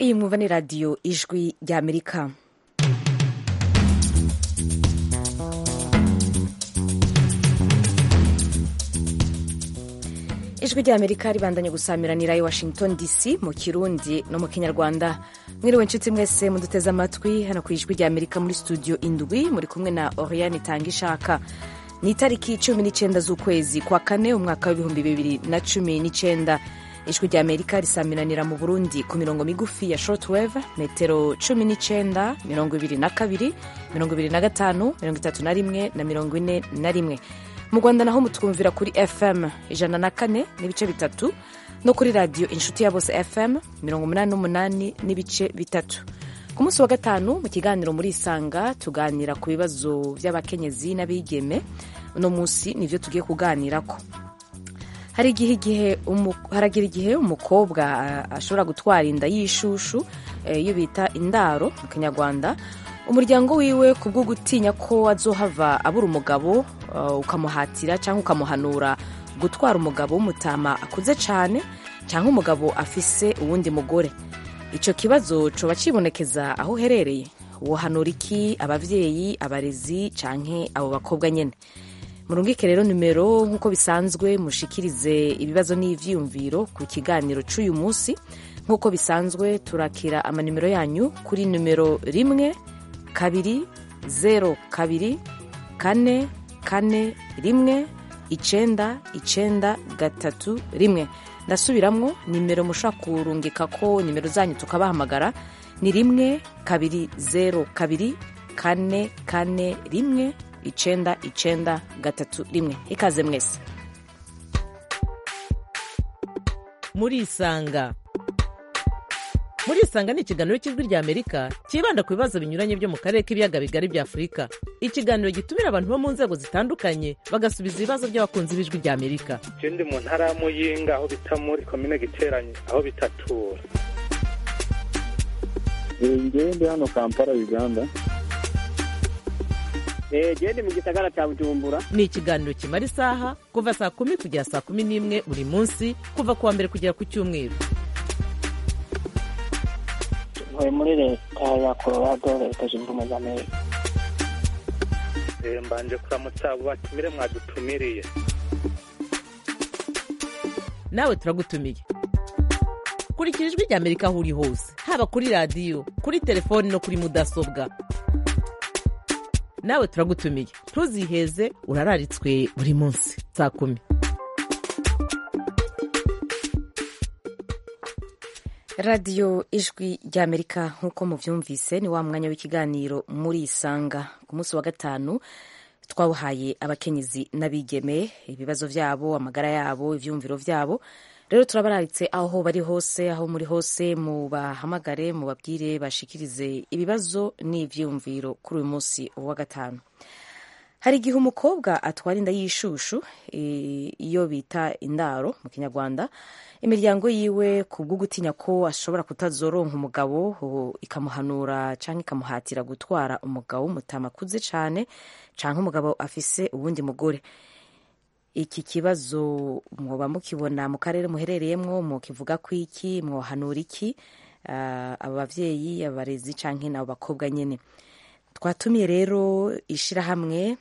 iyi mwumva ni radiyo ijwi ry'amerika ijwi ry'amerika ribandanye gusamiranira i washington dc mu kirundi no mu kinyarwanda mwiriwe nshuti mwese muduteze amatwi hano ku ijwi ry'amerika muri studio indwi muri kumwe na oriane itanga ishaka ni itariki cumi n'icyenda z'ukwezi kwa kane umwaka w'ibihumbi bibiri na cumi n'icyenda ijwi ry'amerika risamiranira mu burundi ku mirongo migufi ya shortwave metero cumi n'icyenda mirongo ibiri na kabiri mirongo ibiri na gatanu mirongo itatu na rimwe na mirongo ine na rimwe mu rwanda naho mutwumvira kuri fm ijana na kane n'ibice bitatu no kuri radiyo inshuti ya bose fm mirongo umunani n'umunani n'ibice bitatu ku munsi wa gatanu mu kiganiro muri isanga tuganira ku bibazo by'abakenyezi n'abigeme uno munsi nibyo tugiye kuganirako hari igihe igihe haragira igihe umukobwa ashobora gutwara inda y'ishushu iyo bita indaro mu kinyarwanda umuryango wiwe ku bwo gutinya ko azohava abura umugabo ukamuhatira cyangwa ukamuhanura gutwara umugabo w'umutama akuze cyane cyangwa umugabo afise uwundi mugore icyo kibazo coba kibonekeza aho uherereye wohanura iki ababyeyi abarezi cyangwa abo bakobwa nyine murungike rero nimero nk'uko bisanzwe mushikirize ibibazo n'ivyiyumviro ku kiganiro c'uyu munsi nk'uko bisanzwe turakira amanimero yanyu kuri nimero rimwe kabiri zero kabiri kane kane rimwe icenda icenda gatatu rimwe ndasubiramwo nimero mushobora kurungika ko nimero zanyu tukabahamagara ni rimwe kabiri zero kabiri kane kane rimwe icenda icenda gatatu rimwe ikaze mwese murisanga murisanga ni ikiganiro cy'ijwi rya amerika cyibanda ku bibazo binyuranye byo mu karere k'ibiyaga bigari bya afurika ikiganiro gitumira abantu bo mu nzego zitandukanye bagasubiza ibibazo by'abakunzi b'ijwi rya amerika je ndi mu ntara ya muyinga aho bita muri komine giteranye aho bitatura ngewe ndi hano kampala uganda gende mu gisagara cya bujumbura ni ikiganiro kimara isaha kuva saa kumi kugera saa kumi n'imwe buri munsi kuva ku wa mbere kugera ku cyumweru ntuye muri leta ya colorado leta zunze ubumwe za amerika mbanje kuramutsa abo batumire mwadutumiriye nawe turagutumiye kurikira ijwi rya amerika aho uri hose haba kuri radiyo kuri telefoni no kuri mudasobwa nawe turagutumiye ntuziheze urararitswe buri munsi saa kumi radiyo ijwi ry'amerika nk'uko mubyumvise ni wa mwanya w'ikiganiro muri isanga ku munsi wa gatanu twawuhaye abakenyezi n'abigeme ibibazo byabo amagara yabo ibyumviro byabo rero turabararitse aho bari hose aho muri hose mubahamagare mubabwire bashikirize ibibazo n'ibyumviro kuri uyu munsi wa gatanu hari igihe umukobwa atwara inda y'ishushu iyo bita indaro mu kinyarwanda imiryango yiwe ku bwo gutinya ko ashobora kutazoronka umugabo ikamuhanura cyangwa ikamuhatira gutwara umugabo w'umutama akuze cyane cyangwa umugabo afise uwundi mugore iki kibazo mwoba mukibona mu karere muherereyemo mukivuga ko iki mwohanura iki abo babyeyi abarezi cyangwa n'abo bakobwa nyine twatumiye rero ishyirahamwe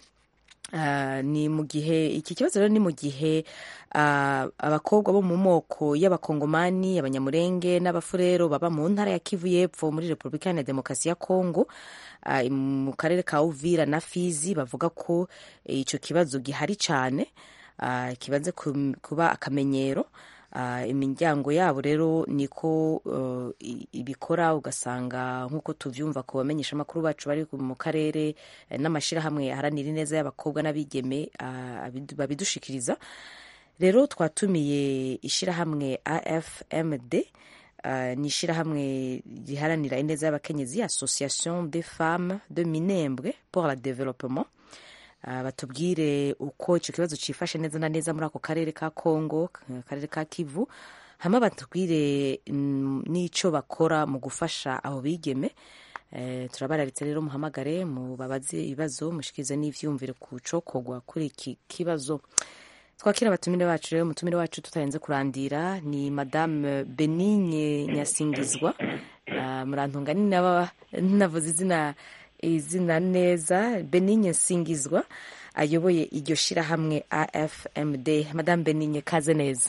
ni mu gihe iki kibazo rero ni mu gihe abakobwa bo mu moko y'abakongomani abanyamurenge n'abafurero baba mu ntara ya kivu y'epfo muri repubulika iharanira demokarasi ya kongo mu karere ka uvira na fizi bavuga ko icyo kibazo gihari cyane kibanze kuba akamenyero imiryango yabo rero niko ibikora ugasanga nk'uko tubyumva ku bamenyesha amakuru bacu bari mu karere n'amashyirahamwe aharanira ineza y'abakobwa n'abigeme babidushikiriza rero twatumiye ishyirahamwe afmd ni ishyirahamwe riharanira ineza y'abakenyezi association des femmes de minembwe pour la développement batubwire uko icyo kibazo cyifashe neza na neza muri ako karere ka kongo akarere ka kivu hama batubwire n'icyo bakora mu gufasha abo bigeme turabararitse rero muhamagare mubabaze ibibazo mushikirize n'ivyumvire ku cokogwa kuri iki kibazo twakira abatumire bacu rero umutumire wacu tutarenze kurandira ni madame benigne nyasingizwa ah, murantunga ni naba navuze izina izina neza benigne nsingizwa ayoboye iryo shirahamwe afmd madame benigne kaze neza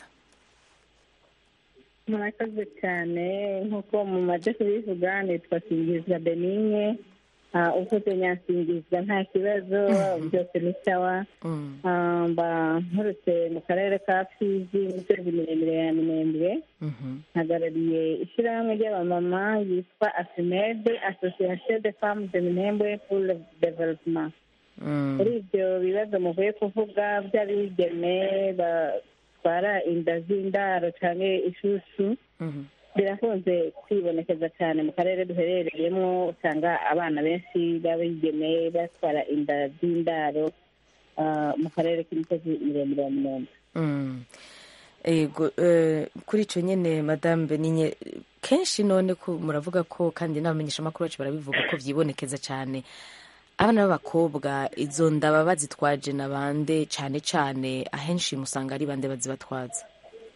murakoze cyane nk'uko mumaze kubivuga nitwa singizwa benigne Ah, uvuze nyansingizwa nta kibazo byose ni sawa Mm, Ah, mba nturutse mu karere ka fizi imisozi miremire ya minembwe mhm, hagarariye ishyirahamwe ry'abamama yitwa asimede association de femmes de minembwe pour le développement mm, muri ibyo bibazo muvuye kuvuga by'abigeme batwara inda z'indaro cyangwa ishushu mhm, birakunze kwibonekeza cyane mu karere duherereyemo usanga abana benshi b'abigeme batwara inda z'indaro ah, mu karere k'imisozi miremire ya minembwe mm. ego eh, kuri icyo nyine madame benigne kenshi none ko muravuga ko kandi n'abamenyeshamakuru bacu barabivuga ko byibonekeza cyane abana b'abakobwa izo nda baba bazitwaje na bande cyane cyane ahenshi musanga ari bande bazibatwaza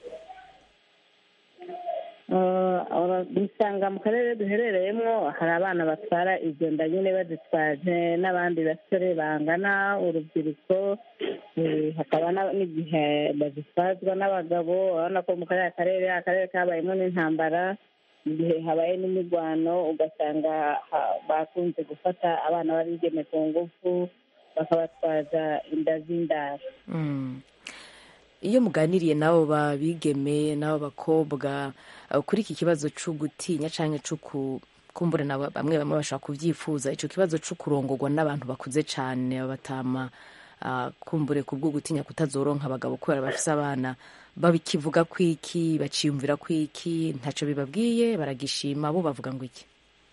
dusanga mu karere duherereyemo hari abana batwara izo nda nyine bazitwaje n'abandi basore bangana urubyiruko eh, hakaba na- n'igihe bazitwazwa n'abagabo urabona ko mu kariya karere akarere kabayemo n'intambara igihe habaye n'imirwano ugasanga ha- bakunze gufata abana babigeme ku ngufu bakabatwaza inda z'indaro Mm. iyo muganiriye n'abo babigeme n'abo bakobwa eh, kuri iki kibazo cyo gutinya cyangwa cyo ku- kumbura na ba- bamwe bamwe bashaka kubyifuza icyo kibazo cyo kurongorwa n'abantu bakuze cyane babatama ah, kumbure ku bwo gutinya kutazoronka abagabo kubera bafise abana babikivuga kwiki baciyumvira kwiki ntacyo bibabwiye baragishima bo bavuga ngo iki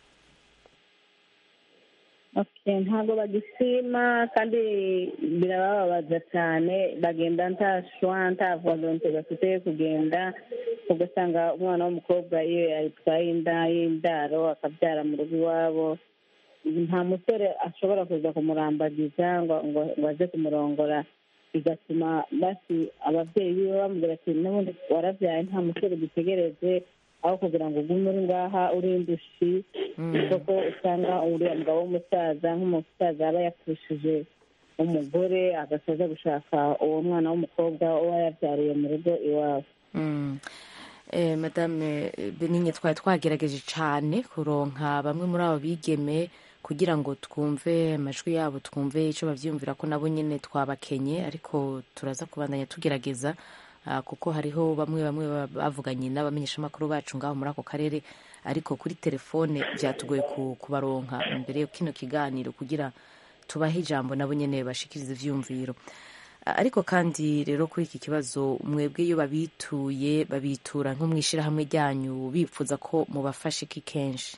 Okay, ntabwo bagishima kandi birabababaza cyane bagenda nta shwa nta volonte bafite yo kugenda ugasanga umwana w'umukobwa iyo yatwaye inda y'indaro akabyara mu rugo iwabo nta musore ashobora kuza kumurambagiza ngo ngo ngo aze kumurongora bigatuma basi ababyeyi biwe bamubwira ati n'ubundi warabyaye nta musore dutegereje aho kugira ngo ugume uri ngaha uri indushi kuko usanga uriya mugabo w'umusaza nk'umusaza aba yapfushije umugore agasoza gushaka uwo mwana w'umukobwa uba yabyariye mu rugo iwabo Mm. Eh, madame benigne twari twagerageje cyane kuronka bamwe muri abo bigeme kugira ngo twumve amajwi yabo twumve icyo bavyiyumvira ko nabo nyine twabakenye ariko turaza kubandanya tugerageza ah, kuko hariho bamwe bamwe ba- bavuganye n'abamenyeshamakuru bacu ngaho muri ako karere ariko kuri telefone byatugoye ku- kubaronka imbere yo kino kiganiro kugira tubahe ijambo nabo nyine bashikiriza ivyumviro ariko kandi rero kuri iki kibazo mwebwe iyo babituye babitura nko mu ishyirahamwe ryanyu bifuza ko mubafasha iki kenshi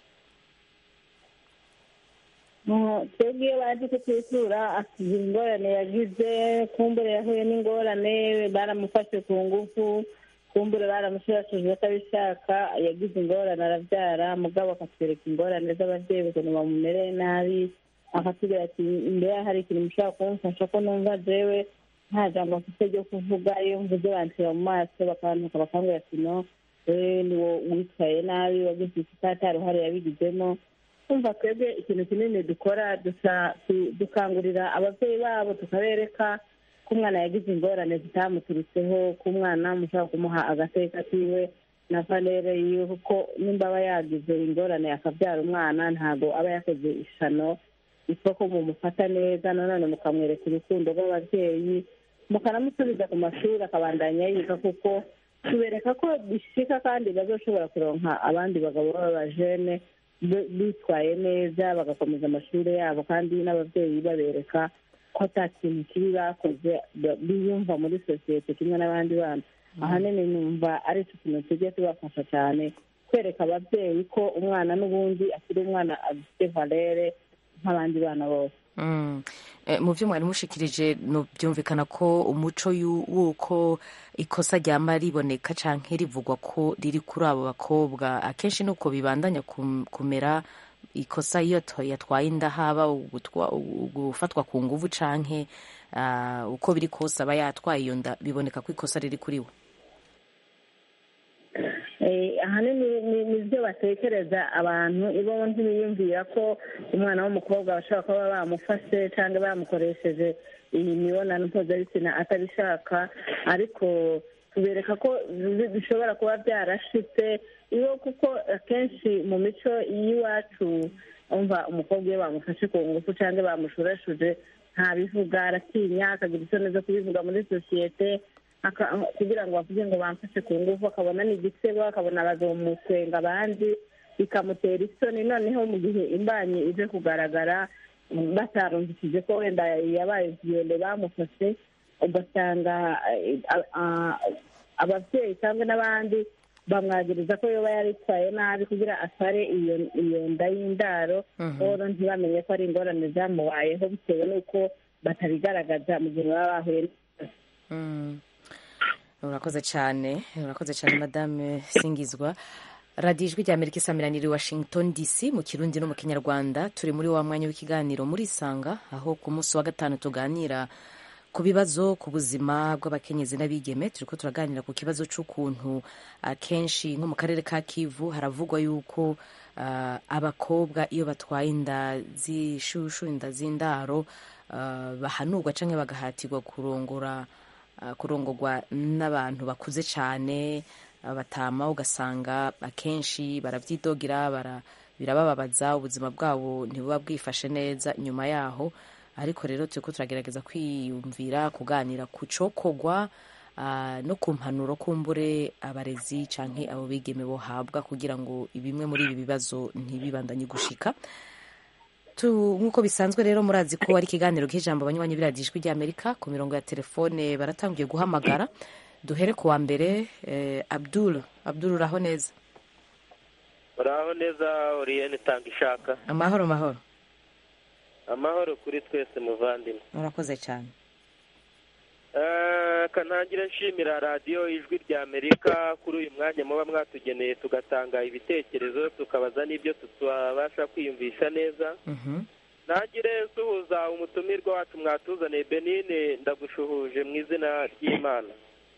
Mu- twebwe iyo baje kutwitura asigira ingorane yagize kumbure yahuye n'ingorane baramufashe ku ngufu kumbure baramushurashuje atabishaka yagize ingorane arabyara mugabo akatwereka ingorane z'ababyeyi ukuntu bamumereye nabi akatubwira ati mbere hari ikintu mushobora kumufasha ko numva jewe nta jambo mfite ryo kuvuga iyo mvuze banshyira mu maso bakantuka bakambwira ati no wewe ni wo witwaye nabi wagize iki atari uruhare yabigizemo kumva twebwe ikintu kinini dukora dusa- du- dukangurira ababyeyi babo tukabereka ko umwana yagize ingorane zitamuturutseho ko umwana mushobora kumuha agateka kiwe na valere yiwe kuko nimba aba yagize ingorane akabyara umwana ntabwo aba yakoze ishano isoko mumufata neza nanone mukamwereka urukundo rw'ababyeyi mukanamusubiza ku mashuri akabandanya yiga kuko tubereka ko bishika kandi bazoshobora kuronka abandi bagabo b'abajene bi- bitwaye neza bagakomeza amashuri yabo kandi n'ababyeyi babereka ko ata kintu kibi bakoze ba- biyumva muri sosiyete kimwe n'abandi bana ahanini numva ari cyo kintu tujye tubafasha cyane kwereka ababyeyi ko umwana n'ubundi akiri umwana afite valere nk'abandi bana bose Mm. Eh, mu byo mwari mushikirije no byumvikana ko umuco yu- w'uko ikosa ryama riboneka canke rivugwa ko riri kuri abo bakobwa akenshi nuko bibandanya kum- kumera ikosa iyo to- yatwaye inda haba ugutwa- gufatwa ku nguvu canke ah, uko biri kose aba yatwaye iyo nda biboneka ko ikosa riri kuri we Eh, ahanini ni- ni byo batekereza abantu ibo ntibiyumvira ko umwana w'umukobwa bashobora kuba bamufashe cyangwa bamukoresheje iyi mibonano mpuzabitsina atabishaka ariko tubereka ko bi- bishobora kuba byarashitse iyo kuko akenshi mu mico y'iwacu umva umukobwa iyo bamufashe ku ngufu cyangwa bamushurashuje ntabivuga aratinya akagira isoni zo kubivuga muri sosiyete aka- kugira ngo bavuge ngo bamfashe ku ngufu akabona ni igisebo akabona bazomuswenga abandi bikamutera isoni noneho mu gihe imbanyi ije kugaragara batarumvishije ko wenda yabaye ikigendo bamufashe ugasanga eh, a- a- ababyeyi cyangwa n'abandi bamwagiriza ko yoba yaritwaye nabi kugira atware iyo iyo nda y'indaro rero ntibamenye ko ari ingorane zamubayeho bitewe n'uko batabigaragaza mu gihe baba bahuye n'ikibazo Mm. urakoze cyane urakoze cyane madame singizwa radiyo ijwi rya amerika isamiraniye washington dc mu kirundi no mu kinyarwanda turi muri wa mwanya w'ikiganiro muri isanga aho ku munsi wa gatanu tuganira ku bibazo ku buzima bw'abakenyezi n'abigeme turi ko turaganira ku kibazo cy'ukuntu akenshi nko mu karere ka kivu haravugwa yuko ah, abakobwa iyo batwaye inda z'ishushu inda z'indaro ah, bahanurwa cyangwa bagahatirwa kurongora ah, kurongorwa n'abantu bakuze cyane abatama ugasanga akenshi barabyidogera bara birabababaza ubuzima bwabo ntibuba bwifashe neza nyuma yaho ariko rero turi ko turagerageza kwiyumvira kuganira ku cokogwa ah, no ku mpanuro kumbure abarezi canke abo bigeme bohabwa kugira ngo bimwe muri ibi bibazo ntibibandanye gushika Tu- nk'uko bisanzwe rero murazi ko ari ikiganiro k'ijambo abanywanyi b'iradiyo ijwi ry'amerika ku mirongo ya telefone baratangiye guhamagara duhere ku wa mbere eh, abdul abdul uraho neza uraho neza oriyene tanga ishaka amahoro mahoro amahoro kuri twese muvandimwe urakoze cyane Eh, kantangira nshimira radiyo ijwi rya amerika kuri uyu mwanya muba mwatugeneye tugatanga ibitekerezo tukabaza n'ibyo tutabasha kwiyumvisha neza Mhm. ntagire suhuza umutumirwa wacu mwatuzaniye benine ndagushuhuje mu izina ry'imana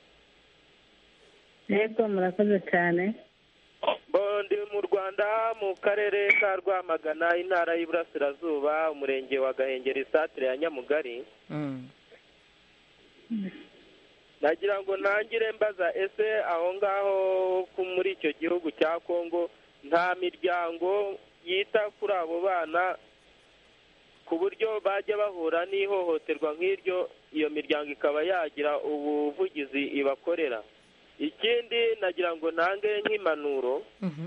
yego murakoze cyane Bo, ndi mu rwanda mu karere ka rwamagana intara y'iburasirazuba umurenge wa gahengeri satire ya nyamugari Mm. nagira ngo ntangire mbaza ese aho ngaho ku- muri icyo gihugu cya kongo nta miryango yita kuri abo bana ku buryo bajya bahura n'ihohoterwa nk'iryo iyo miryango ikaba yagira ubuvugizi ibakorera ikindi nagira ngo ntange nk'impanuro Mhm.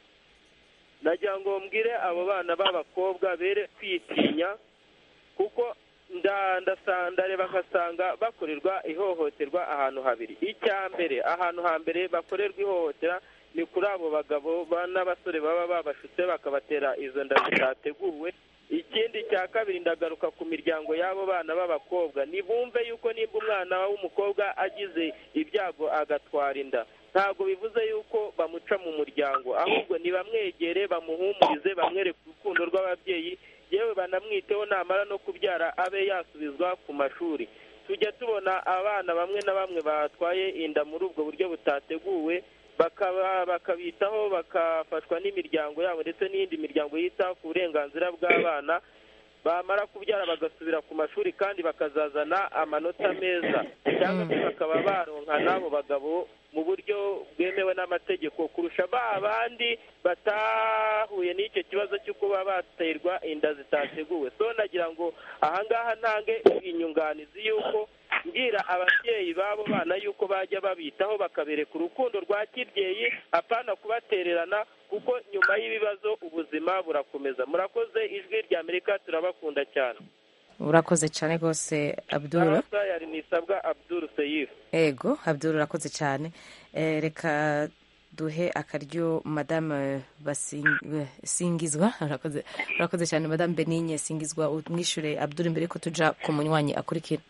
nagira ngo mbwire abo bana b'abakobwa bere kwitinya kuko nda- ndasa- ndareba nkasanga bakorerwa ihohoterwa ahantu habiri icya mbere ahantu hambere bakorerwa ihohotera ni kuri abo bagabo ba- n'abasore baba babashutse bakabatera izo nda zitateguwe ikindi cya kabiri ndagaruka ku miryango y'abo bana b'abakobwa nibumve yuko nimba umwana w'umukobwa agize ibyago agatwara inda ntabwo bivuze yuko bamuca mu muryango ahubwo nibamwegere bamuhumurize bamwereke urukundo rw'ababyeyi yewe banamwiteho namara no kubyara abe yasubizwa ku mashuri tujya tubona abana bamwe na bamwe batwaye inda muri ubwo buryo butateguwe bakaba bakabitaho bakafashwa n'imiryango yabo ndetse n'iyindi miryango yita ku burenganzira bw'abana bamara kubyara bagasubira ku mashuri kandi bakazazana amanota meza cyangwa se bakaba baronka n'abo bagabo mu buryo bwemewe n'amategeko kurusha ba bandi batahuye n'icyo kibazo cyo kuba baterwa inda zitateguwe so nagira ngo ahangaha ntange inyunganizi y'uko mbwira ababyeyi b'abo bana yuko bajya babitaho bakabereka urukundo rwa kibyeyi apana kubatererana kuko nyuma y'ibibazo ubuzima burakomeza murakoze ijwi rya amerika turabakunda cyane urakoze cyane rwose abdul Arasa yari nisabwa abdul seyifu ego abdul urakoze cyane Eh, reka duhe akaryo madame Basing- singizwa urakoze urakoze cyane madame benigne singizwa umwishure abdul mbere ko tuja ku munywanyi akurikira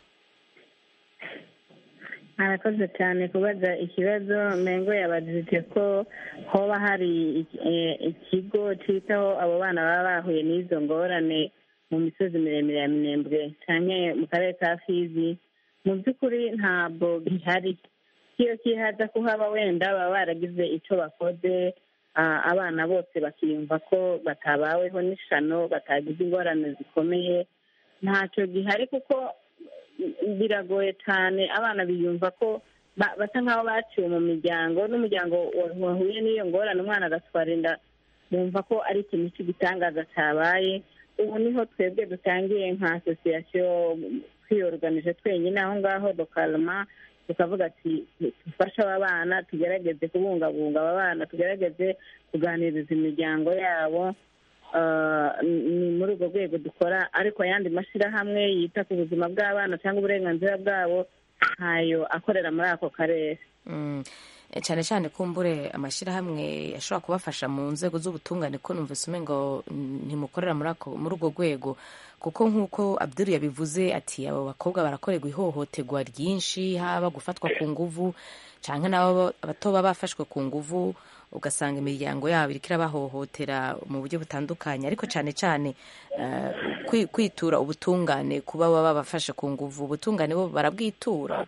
arakoze cyane kubaza ikibazo mengo yabajije ko hoba hari iki- eh, ikigo cyitaho abo bana baba bahuye n'izo ngorane mu misozi miremire ya minembwe cyane mu karere ka fizi mu by'ukuri ntabwo gihari ikiyo kihaza kuhaba wenda baba baragize icyo bakoze ah, abana bose bakiyumva ko batabaweho n'ishano batagize ingorane zikomeye ntacyo gihari kuko biragoye cyane abana biyumva ko ba- basa nk'aho baciwe mu miryango n'umuryango wa- wahuye n'iyo ngorane umwana agatwara inda bumva ko ari ikintu cy'igitangaza cyabaye ubu niho twebwe dutangiye nka asosiyasiyo twiyoruganije twenyine aho ngaho dokarama tukavuga ati dufashe aba bana tugerageze kubungabunga aba bana tugerageze kuganiriza imiryango yabo Ah, ni muri urwo rwego dukora ariko ayandi mashyirahamwe yita ku buzima bw'abana cyangwa uburenganzira bwabo ntayo akorera muri ako karere Mm. Eh, cyane cyane kumbure amashyirahamwe ashobora kubafasha mu nzego z'ubutungane ko numvise umengo mm, ntimukorera muri ako- muri urwo rwego kuko nk'uko abdul yabivuze ati abo bakobwa barakorerwa ihohoterwa ryinshi haba gufatwa ku nguvu cyangwa n'abo bato baba bafashwe ku nguvu ugasanga imiryango yabo iriko irabahohotera mu buryo butandukanye ariko cyane cyane eh, kwi- kwitura ubutungane kuba baba bafashe ku nguvu ubutungane bo barabwitura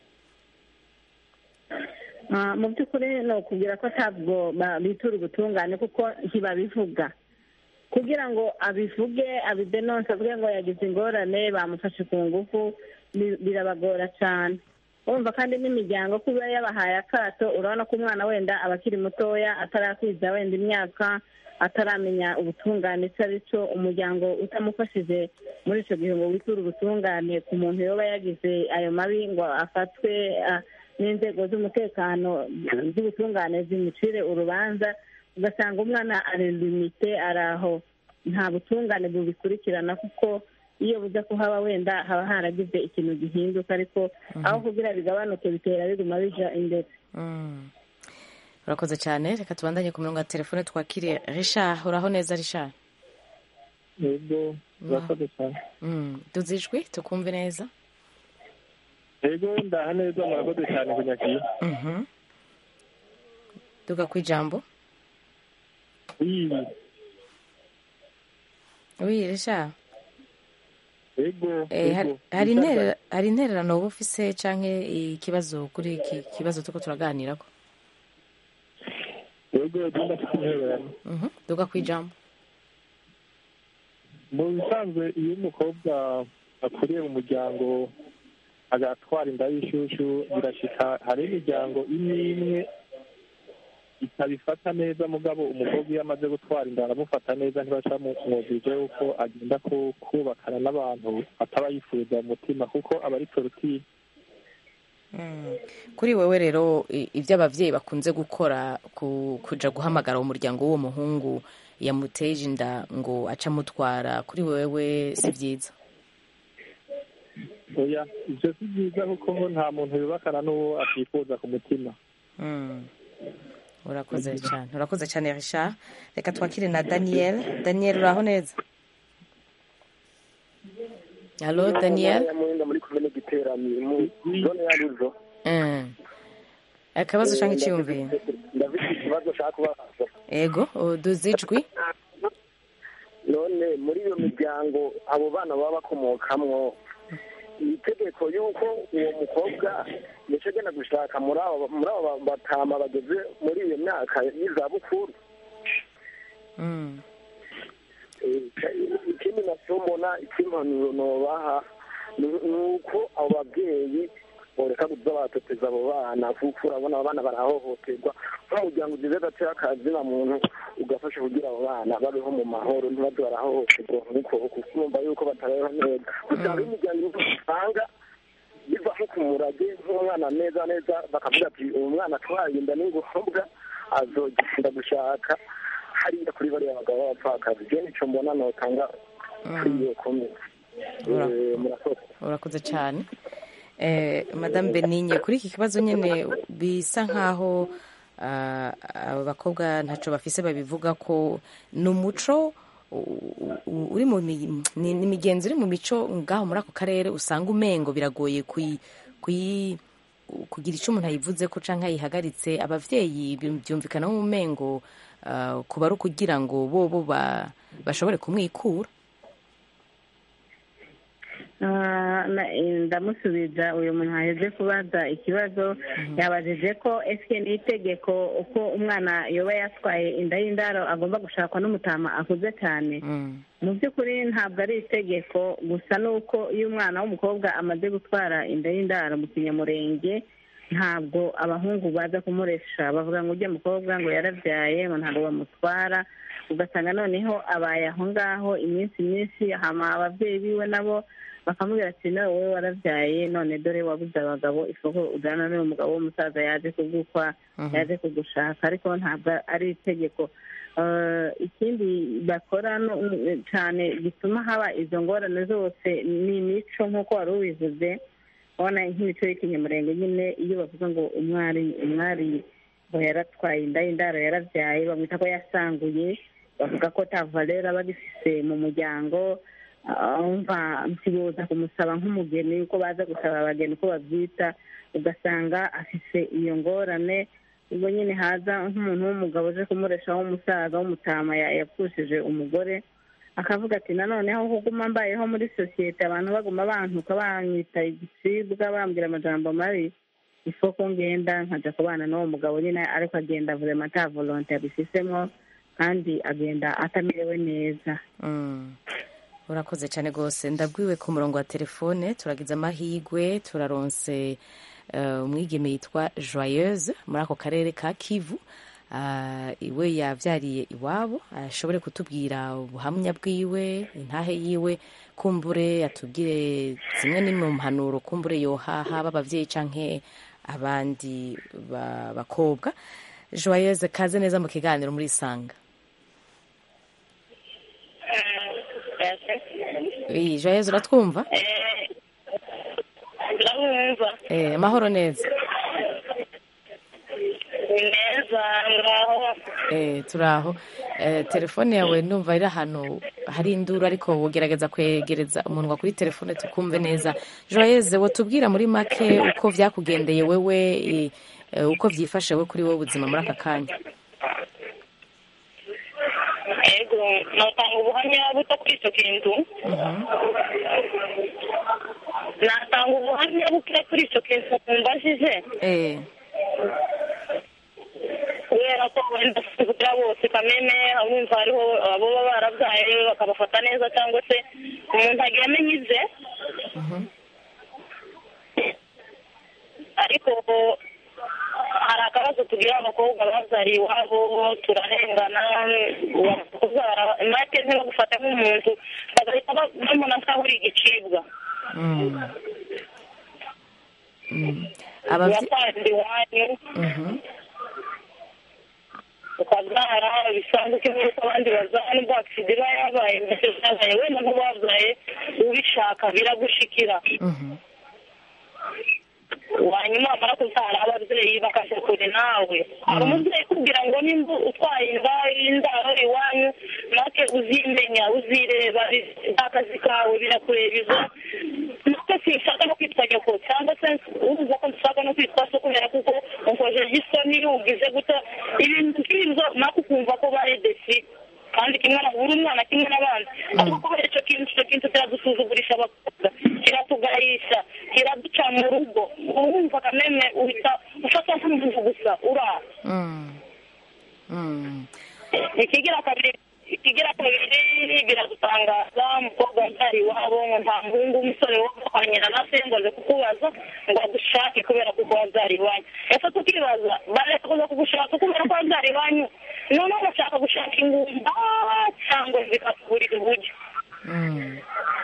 Ah, mu by'ukuri ni ukubwira ko ntabwo ba- bitura ubutungane kuko ntibabivuga kugira ngo abivuge abidenonse avuge ngo yagize ingorane bamufashe ku ngufu bi- birabagora cyane urumva kandi n'imiryango kuba yabahaye akato urabona ko umwana wenda aba akiri mutoya atarakwiza wenda imyaka ataramenya ubutungane icyo ari cyo umuryango utamufashije muri icyo gihe ngo witure ubutungane ku muntu yoba yagize ayo mabi ngo afatwe ah, n'inzego z'umutekano z'ubutungane zimucire urubanza ugasanga umwana ari limite ari aho nta butungane bubikurikirana kuko iyo buza kuhaba wenda haba haragize ikintu gihinduka ariko aho kugira bigabanuke bitera biguma bija imbere Mm. urakoze cyane reka tubandanye ku murongo wa telefone twakire richard uraho neza richard yego urakoze cyane Mm. duze ijwi tukumve neza yego ndaha neza murakoze cyane kunyakira Mhm. duga ku ijambo iyi wi richard yego Eh, hari- yego hari interera- hari intererano wowe ufise canke ikibazo kuri iki kibazo turiko turaganirako yego genda mfite intererano Mhm. duga ku ijambo mu bisanzwe iyo umukobwa akuriye mu muryango agatwara inda y'ishyushyu birashika hari imiryango imwe imwe itabifata neza mugabo umukobwa iyo amaze gutwara inda aramufata neza ntibaca mu mwumvije yuko agenda ku- kubakana n'abantu ataba yifuza mu mutima kuko aba ari torotire Mm. kuri wewe rero i- ibyo abavyeyi bakunze gukora ku, kuja guhamagara umuryango w'uwo muhungu yamuteje inda ngo aca amutwara kuri wewe si vyiza oya ibyo si byiza kuko nta muntu yubakana n'uwo atifuza ku mutima Mm. urakoze cyane urakoze cyane richard reka twakire na daniel daniel uraho neza halo daniel muhinga muri komine giteranye mu zone ya ruzo Mm. akabazo canke iciyumviro ndafite ikibazo nshaka kubabaza ego duze ijwi none muri iyo miryango abo bana baba bakomokamwo ni itegeko y'uko uwo mukobwa yaca agenda gushaka muri abo muri abo batama bageze muri iyo myaka y'izabukuru Mm. Eh, ikindi nacyo mbona icy'impanuro nobaha ni ni uko abo babyeyi boreka kuza baratoteza abo bana kuko urabona abo bana barahohoterwa nk'umuryango ugize gatera akazina muntu ugafasha kugira abo bana babeho mu mahoro ntibaze barahohoterwa nk'uko kuko urumva yuko batabayeho neza gusa hariho imiryango imwe usanga biva nko ku murage nk'umwana neza neza bakavuga ati uwo mwana atwaye inda n'ingombwa azogenda gushaka hariya kuri bariya bagabo b'abapfakazi je nico mbona notanga kuri iyo komite Ura- Eh, murakoze urakoze cyane eh, madame benigne kuri iki kibazo nyine bisa nkaho ah, aba bakobwa ntaco bafise babivuga ko ni umuco u- u- uri mu mi- ni ni imigenzo iri mu mico ngaho muri ako karere usanga umengo biragoye kuyi kuyi kugira icyo umuntu ayivuze ko canke ayihagaritse abavyeyi bi- byumvikana mu mengo ah, kuba ari ukugira ngo bo bo ba- bashobore kumwikura Ah, na- eh, ndamusubiza uyu muntu aheze kubaza ikibazo yabajije ko ese ni itegeko uko umwana yoba yatwaye inda y'indaro agomba gushakwa n'umutama akuze cyane mu by'ukuri ntabwo ari itegeko gusa ni uko iyo umwana w'umukobwa amaze gutwara inda y'indaro mu kinyamurenge ntabwo abahungu baza kumuresha bavuga ngo ujya mukobwa ngo yarabyaye ngo ntabwo bamutwara ugasanga noneho abaye aho ngaho iminsi myinshi hama ababyeyi biwe nabo bakamubwira ati nawe wowe warabyaye none dore wabuze abagabo isoko ujyana n'uyu mugabo w'umusaza yaje kugukwa Mhm. yaje kugushaka ariko ntabwo ari itegeko Eh, ikindi bakora no- cyane gituma haba izo ngorane zose ni imico nk'uko wari ubivuze ubona nk'imico y'ikinyamurenge nyine iyo bavuga ngo umwari umwari ngo yaratwaye inda y'indaro yarabyaye bamwita ko yasanguye bavuga ko ta valera aba agifise mu muryango umva ntiboza kumusaba nk'umugeni uko baza gusaba abageni uko babyita ugasanga afise iyo ngorane ubwo nyine haza nk'umuntu w'umugabo uje kumureshaho umusaza w'umutama ya- yapfushije umugore akavuga ati nanone aho kuguma mbayeho muri sosiyete abantu baguma bantuka banyita igicibwa bambwira amajambo mabi isoko ngenda nkajya kubana n'uwo mugabo nyine ariko agenda vurema ata volonte yabifisemo kandi agenda atamerewe neza Mm. urakoze cyane rwose ndabwiwe ku murongo wa telefone turagize amahirwe turaronse eh, umwigeme yitwa joyeuse muri ako karere ka kivu Ah, iwe yabyariye iwabo ashobore kutubwira ubuhamya bwiwe intahe yiwe kumbure atubwire zimwe n'imwe mu mpanuro kumbure yohaha b'ababyeyi canke abandi ba- bakobwa joyeuse kaze neza mu kiganiro muri isanga iyi joyeuse uratwumva ndabumva Eh, amahoro neza ni neza ngaho Eh, turaho Eh, telefone yawe ndumva iri ahantu hari induru ariko wogerageza kwegereza umunwa kuri telefone tukumve neza joyeuse wotubwira muri make uko vyakugendeye wewe eh, eh, uko vyifashe we kuri wowe ubuzima muri aka kanya ego natanga ubuhamya buto kuri icyo kintu natanga ubuhamya buke kuri icyo kintu mbajije Eh, kubera ko wenda kugira bose kameme abumva hariho abo baba barabyaye bakabafata neza cyangwa se umuntu agiye amenya ibye ariko hari akabazo tugira abakobwa babyariye iwabo turarengana kubyara make ntibagufata nk'umuntu bagahita babona nkaho uri igicibwa mm. Mm. Abavye- uratanze iwanyu Mhm. ukabyara bisanzwe kimwe n'uko abandi babyara nubwo agisida iba yabaye mbese byabaye wenda nk'uwabyaye ubishaka biragushikira Mhm. wanyuma wamara kubyara ababyeyi bakaje kure nawe hari umubyeyi ukubwira ngo nimba utwaye inda y'indaro iwanyu make uzimenya uzireba bi- akazi kawe birakureba izo natwe sinshaka no kwitwa nyoko cyangwa se urumva ko nshaka no kwitwa so kubera kuko unkojeje isoni ugize guta ibintu nk'ibyo nako ukumva ko baredesi kandi kimwe na buri mwana kimwe n'abandi ariko kubera icyo kintu icyo kintu kiradusuzugurisha abakobwa kiratugayisha kiraduca mu rugo urumva kameme uhita ufata nk'umuntu gusa uraha Mm. Mm. ikigira kabiri ikigira kabiri biradutangaza umukobwa wabyara iwabo ngo nta muhungu w'umusore wo kwa nyina na se ngo aze kukubaza ngo agushake kubera kuko wabyara iwanyu ese tukibaza bareka kuza kugushaka kubera ko wabyara iwanyu noneho bashaka gushaka ingumba cyangwa zikakugurira uburyo Mm.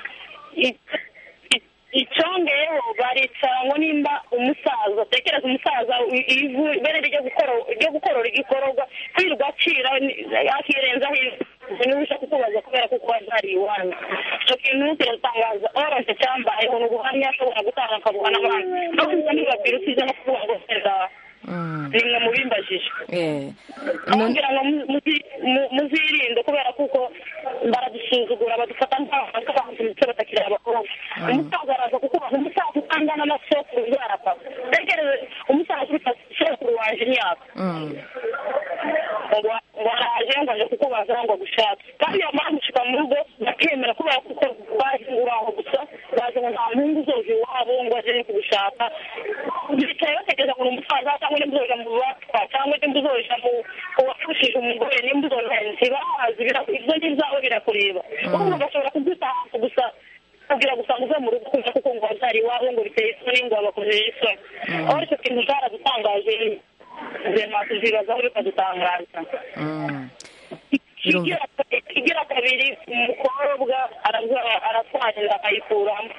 icyongeyeho baricara ngo nimba umusaza tekereza umusaza ivu ibere ryo gukora ryo gukorora igikororwa kwirirwa acira akirenzaho ivu niba ushaka kukubaza kubera ko kuba byari iwanyu icyo kintu kiratangaza oranje cyambayeho ni ubuhamya ashobora gutanga akabuha n'abandi no kuza ntibabwira usize no kuvuga ngo seza Mm. ni mwe mubimbajije Eh. amubwira ngo mu- muzi- mu- muzirinde kubera kuko baradusuzugura badufata nk'abantu ndetse batakiri abakobwa umusaza araza kukubaza umusaza utangana na sokuru yarapfa tekereze umusaza uruta sokuru wanje imyaka Mm. ngo ngo araje ngo aje kukubaza ngo agushake kandi yamara gushika mu rugo bakemera kubera kuko bazi uraho gusa itangazo ngo nta muhungu uzoja iwabo ngo aje kugushaka bicaye bategereza ngo ni umusaza cyangwa nimba uzoja mu batwa cyangwa nimba uzoja mu mu wapfushije umugore nimba uzoja ntibazi bira- ibyo ni ibyawe birakureba kuko bagashobora kugutanga gusa kugira gusa ngo uve mu rugo kumva kuko ngo wabyari iwabo ngo biteye isoni ngo bakojeje isoni aho icyo kintu cyaradutangaje rema tuzibazaho bikadutangaza ikigira ikigira kabiri umukobwa arabyara- aratwara inda akayikuramo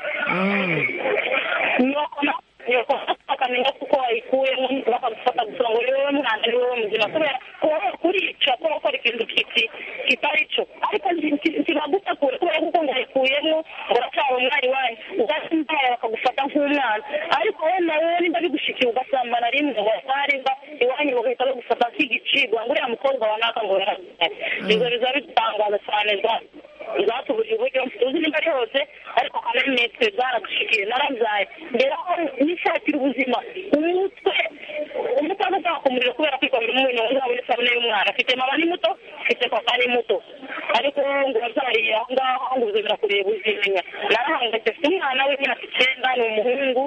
nyoko na- nyoko akamenya kuko wayikuyemo bakagufata gusa ngo ni wowe mwana ni wowe muzima kubera kuba kurica kuba gukora ikintu kiti kitari cyo ariko ntibagutakure kubera kuko ngo wayikuyemo ngo uracyari umwana iwanyu ugasimbaye bakagufata nk'umwana ariko wowe nawe nimba bigushikiye ugasambana rimwe ngo watwarimba iwanyu bagahita bagufata nk'igicibwa ngo uriya mukobwa wa naka ngo yarabyaye ibyo biza bidutangaza cyane za- zatubuje uburyo tuzi nimba ari hose ariko kamere nitwe zaradushikiye narabyaye mbere aho nishakira ubuzima umutwe umutwe azashaka umuriro kubera kwikomera umuriro uzaba uri isabune y'umwana afite mama ni muto afite papa ni muto ariko ngo wabyariye aho ngaho ngo ubuzima birakureba uzimenya narahangayitse mfite umwana w'imyaka icyenda ni umuhungu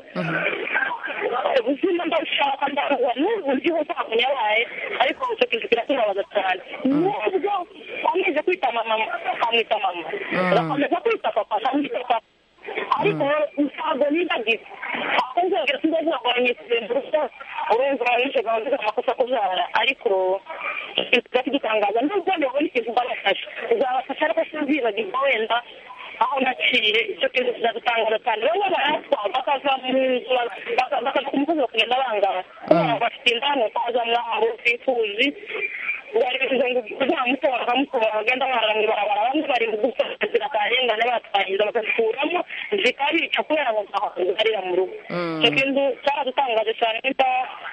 ubuzima ndabushaka ndabuha n'ubu ndiho ntabwo yabaye ariko icyo kintu kiratubabaza cyane nubwo wameze kwita mama akamwita mama agakomeza kwita papa akamwita papa ariko ntabwo nibagiwe aho nzongera sinzavuga ngo wanyisize mu rugo urumva uranyishe gahunda amakosa kubyara ariko ikintu kidutangaza nubwo ndabona ikintu mbabafasha uzabafasha ariko sinzibagirwa wenda aho naciye icyo kintu kizadutangaza cyane bamwe baratwa bakava mu nzu baka- bakava ku musozi bakagenda bangana kubera bafite indani utaza mwabo twifuzi bari bivuze ngo uzamutora bakamutora bagenda barara mu ibarabara bamwe bari mu gusohokera akarengane batwahinda bagakuramo zikabica kubera ngo zaharira mu rugo icyo kintu cyaradutangaje cyane nimba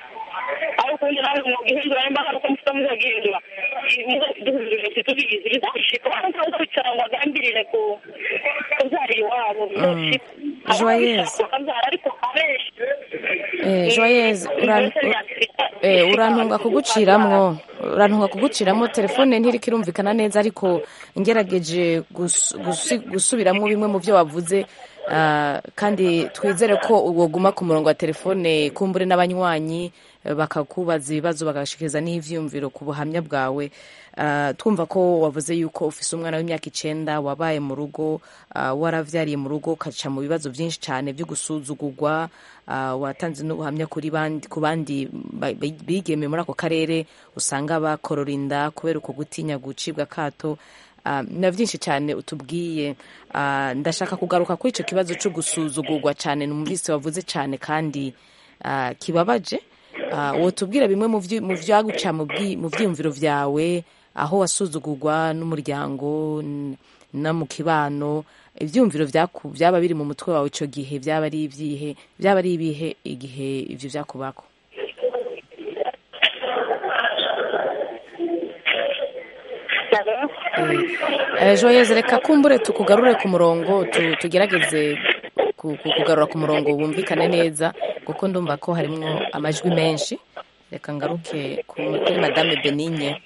ariko ubundi nawe mu gihindura nimba hari uko mufite muzagihindura duhindurire tubigize bizashika abantu baza kwicara ngo bagambirire ku kubyara iwabo bizoshika Joyeuse. bakabyara ariko abenshi Eh, Joyeuse, uran- eh, urantunga kuguciramwo urantunga kuguciramwo telefone ntiriko irumvikana neza ariko ngerageje gus- gusi- gusubiramwo bimwe mu byo wavuze ah, kandi twizere ko woguma ku murongo wa telefone kumbure n'abanywanyi eh, bakakubaza ibibazo bagashikiriza n'ivyumviro ku buhamya bwawe Ah, twumva ko wavuze yuko ufise umwana w'imyaka icenda wabaye mu rugo ah, waravyariye mu rugo ukaca mu bibazo vyinshi cane vyo gusuzugurwa ah, watanze n'ubuhamya kuri bandi ku bandi ba- bi- bigeme muri ako karere usanga bakorora inda kubera uko gutinya gucibwa kato Ah, na vyinshi cyane utubwiye Ah, ndashaka kugaruka kuri ico kibazo co gusuzugurwa cane numvise wavuze cane kandi ah, kibabaje Ah, wotubwira bimwe mu vyi- mu vyaguca mu bwi- mu vyiyumviro vyawe aho wasuzugurwa n'umuryango n- no mu kibano ivyumviro vyaku- vyaba biri mu mutwe wawe ico gihe vyaba ari ivyihe vyaba ari ibihe igihe ivyo vyakubako Eh, Joyeuse reka kumbure tukugarure ku murongo tu- tugerageze ku- ku- kugarura ku murongo wumvikane neza kuko ndumva ko harimwo amajwi menshi reka ngaruke ku- kuri madame benigne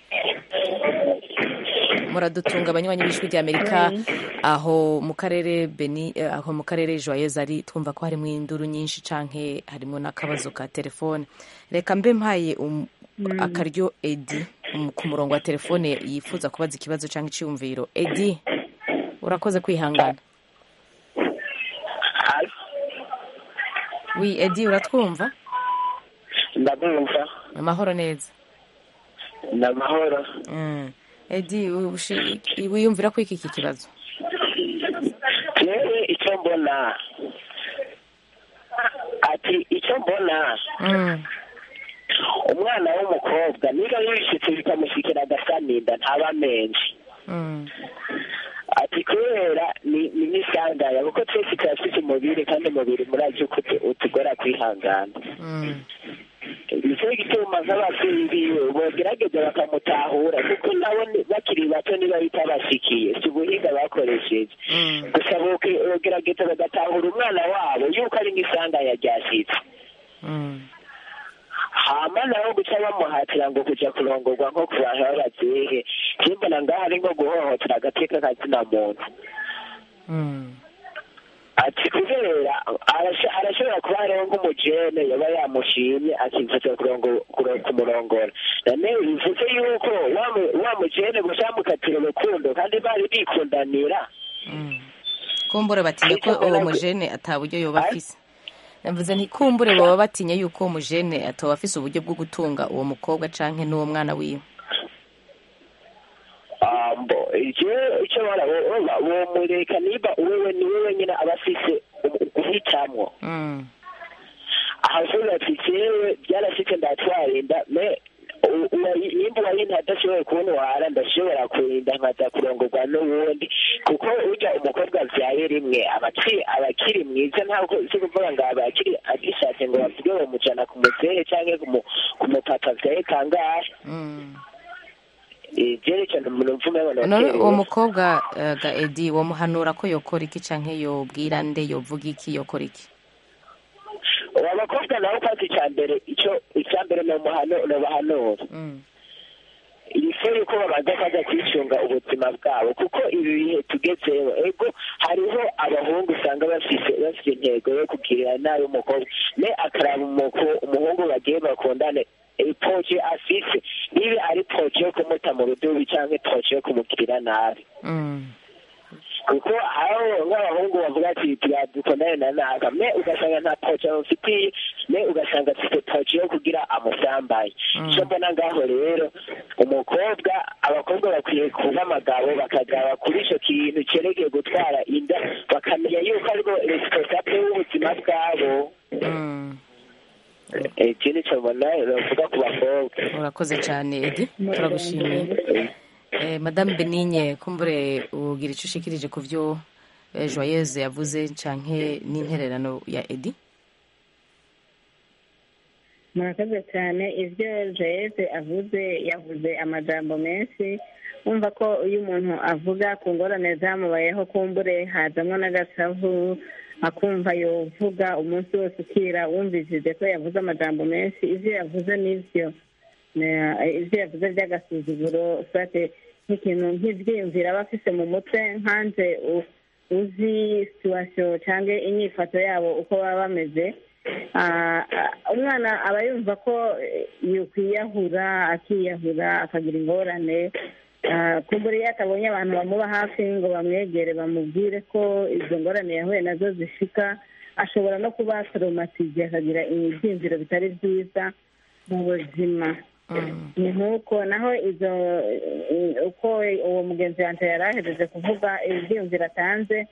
muradutunga abanywanyi b'ijwi ry'amerika aho mu karere beni eh, aho mu karere joyeuse ari twumva ko harimo induru nyinshi canke harimo n'akabazo ka telefone reka mbe mpaye um, akaryo edi um, ku murongo wa telefone yifuza kubaza ikibazo canke iciyumviro edi urakoze kwihangana wi edi uratwumva ndabumva amahoro neza ni amahoro mm. edi ushi- wiyumvira ko iki iki kibazo yewe icyo mbona ati icyo mbona mm. umwana w'umukobwa niba yishitse bikamushyikira agasaninda ntaba menshi Mm. ati kubera ni ni nk'isangaya kuko twese turafite umubiri kandi umubiri murazi uko utu- utugora kwihangana Mm. nicyo gituma nk'ababyeyi biwe bogerageza bakamutahura kuko nabo ni- bakiri bato niba bitabashikiye si ubuhinga bakoresheje Mm. gusa boke- bogerageza bagatahura umwana wabo yuko ari nk'isangaya ryashyitse Mm. hama naho guca bamuhatira ngo kuja kurongorwa nko ku bantu b'abavyeyi simbona ngaho ari nko guhohotera agateka kazina muntu Mm. ati kubera arasho- arashobora kuba hariho nk'umujene yaba yamushimye akifuza kurongo- kuro- kumurongora none bivuze yuko wa mu- wa mujene gusa yamukatira urukundo kandi bari bikundanira kumbure batinya ko uwo mujene ata buryo yoba afise navuze nti kumbure baba batinya yuko uwo mujene atoba afise uburyo bwo gutunga uwo mukobwa canke n'uwo mwana wiwe ambo icyo icyo bara womureka niba wewe ni wewe nyine aba afise u- guhitamwo Mm. ahavuga ati jewe byarashitse ndatwarinda me u- uwayi- nimba uwayinta adashoboye kuntwara ndashobora kurinda nkaza kurongorwa n'uwundi kuko urya umukobwa avyaye rimwe aba akiri- aba akiri mwiza ntabwo si kuvuga ngo aba akiri agishatse ngo bavuge bamujana ku muzehe canke ku mu- ku mupapa avyaye kangahe Mm. ivyerekana umuntu mvume none uwo mukobwa eh, ga edi womuhanura ko yokora iki canke yobwira nde yovuga iki yokora iki uwo bakobwa nawe kwasi icya mbere icyo icya mbere nobahanura Mm. ifu yuko babanza kwaza kwicunga ubuzima bwabo kuko ibi bihe tugezeho ego hariho abahungu usanga bafise bafite intego yo kugirira nabi umukobwa ne akaraba umuko- umuhungu bagiye bakundane ipoje afise niba ari poje yo kumuta mu rudubi cyangwa poje yo kumugirira nabi Mm. kuko aho nk'abahungu bavuga ati dukundane na naka me ugasanga nta poje amufitiye me ugasanga afite poje yo kugira amusambaye icyo mbona ngaho rero umukobwa abakobwa bakwiye kuba abagabo bakagaba kuri icyo kintu cyerekeye gutwara inda bakamenya yuko ariko resiponsable w'ubuzima bwabo Mm. iki ni cyo mbona bavuga ku bakobwa urakoze cyane edi turagushimiye eh, madame benigne kumbure ugira icyo ushikirije ku byo eh, joyeuse yavuze canke n'intererano ya edi murakoze cyane ibyo joyeze avuze yavuze amajambo menshi wumva ko iyo umuntu avuga ku ngorane zamubayeho kumbure hazamo n'agasavu akumva yovuga umunsi wose ukira wumvishije ko yavuze amajambo menshi ibyo yavuze n'ibyo Na- ibyo yavuze by'agasuzuguro fate nk'ikintu nk'ibyiyumviro aba afise mu mutwe nkanje u- uzi situwasiyo cyangwa inyifato yabo uko baba bameze Ah, ah, umwana aba yumva ko eh, yokwiyahura akiyahura akagira ingorane Ah, kumbura iyo atabonye abantu bamuba hafi ngo bamwegere bamubwire ko izo ngorane yahuye nazo zishika ashobora no kuba toromatize akagira ibyiyumviro bitari byiza mu buzima ni nk'uko naho izo eh, uko uwo mugenzi wanjye yari ahereje kuvuga ibyiyumviro atanze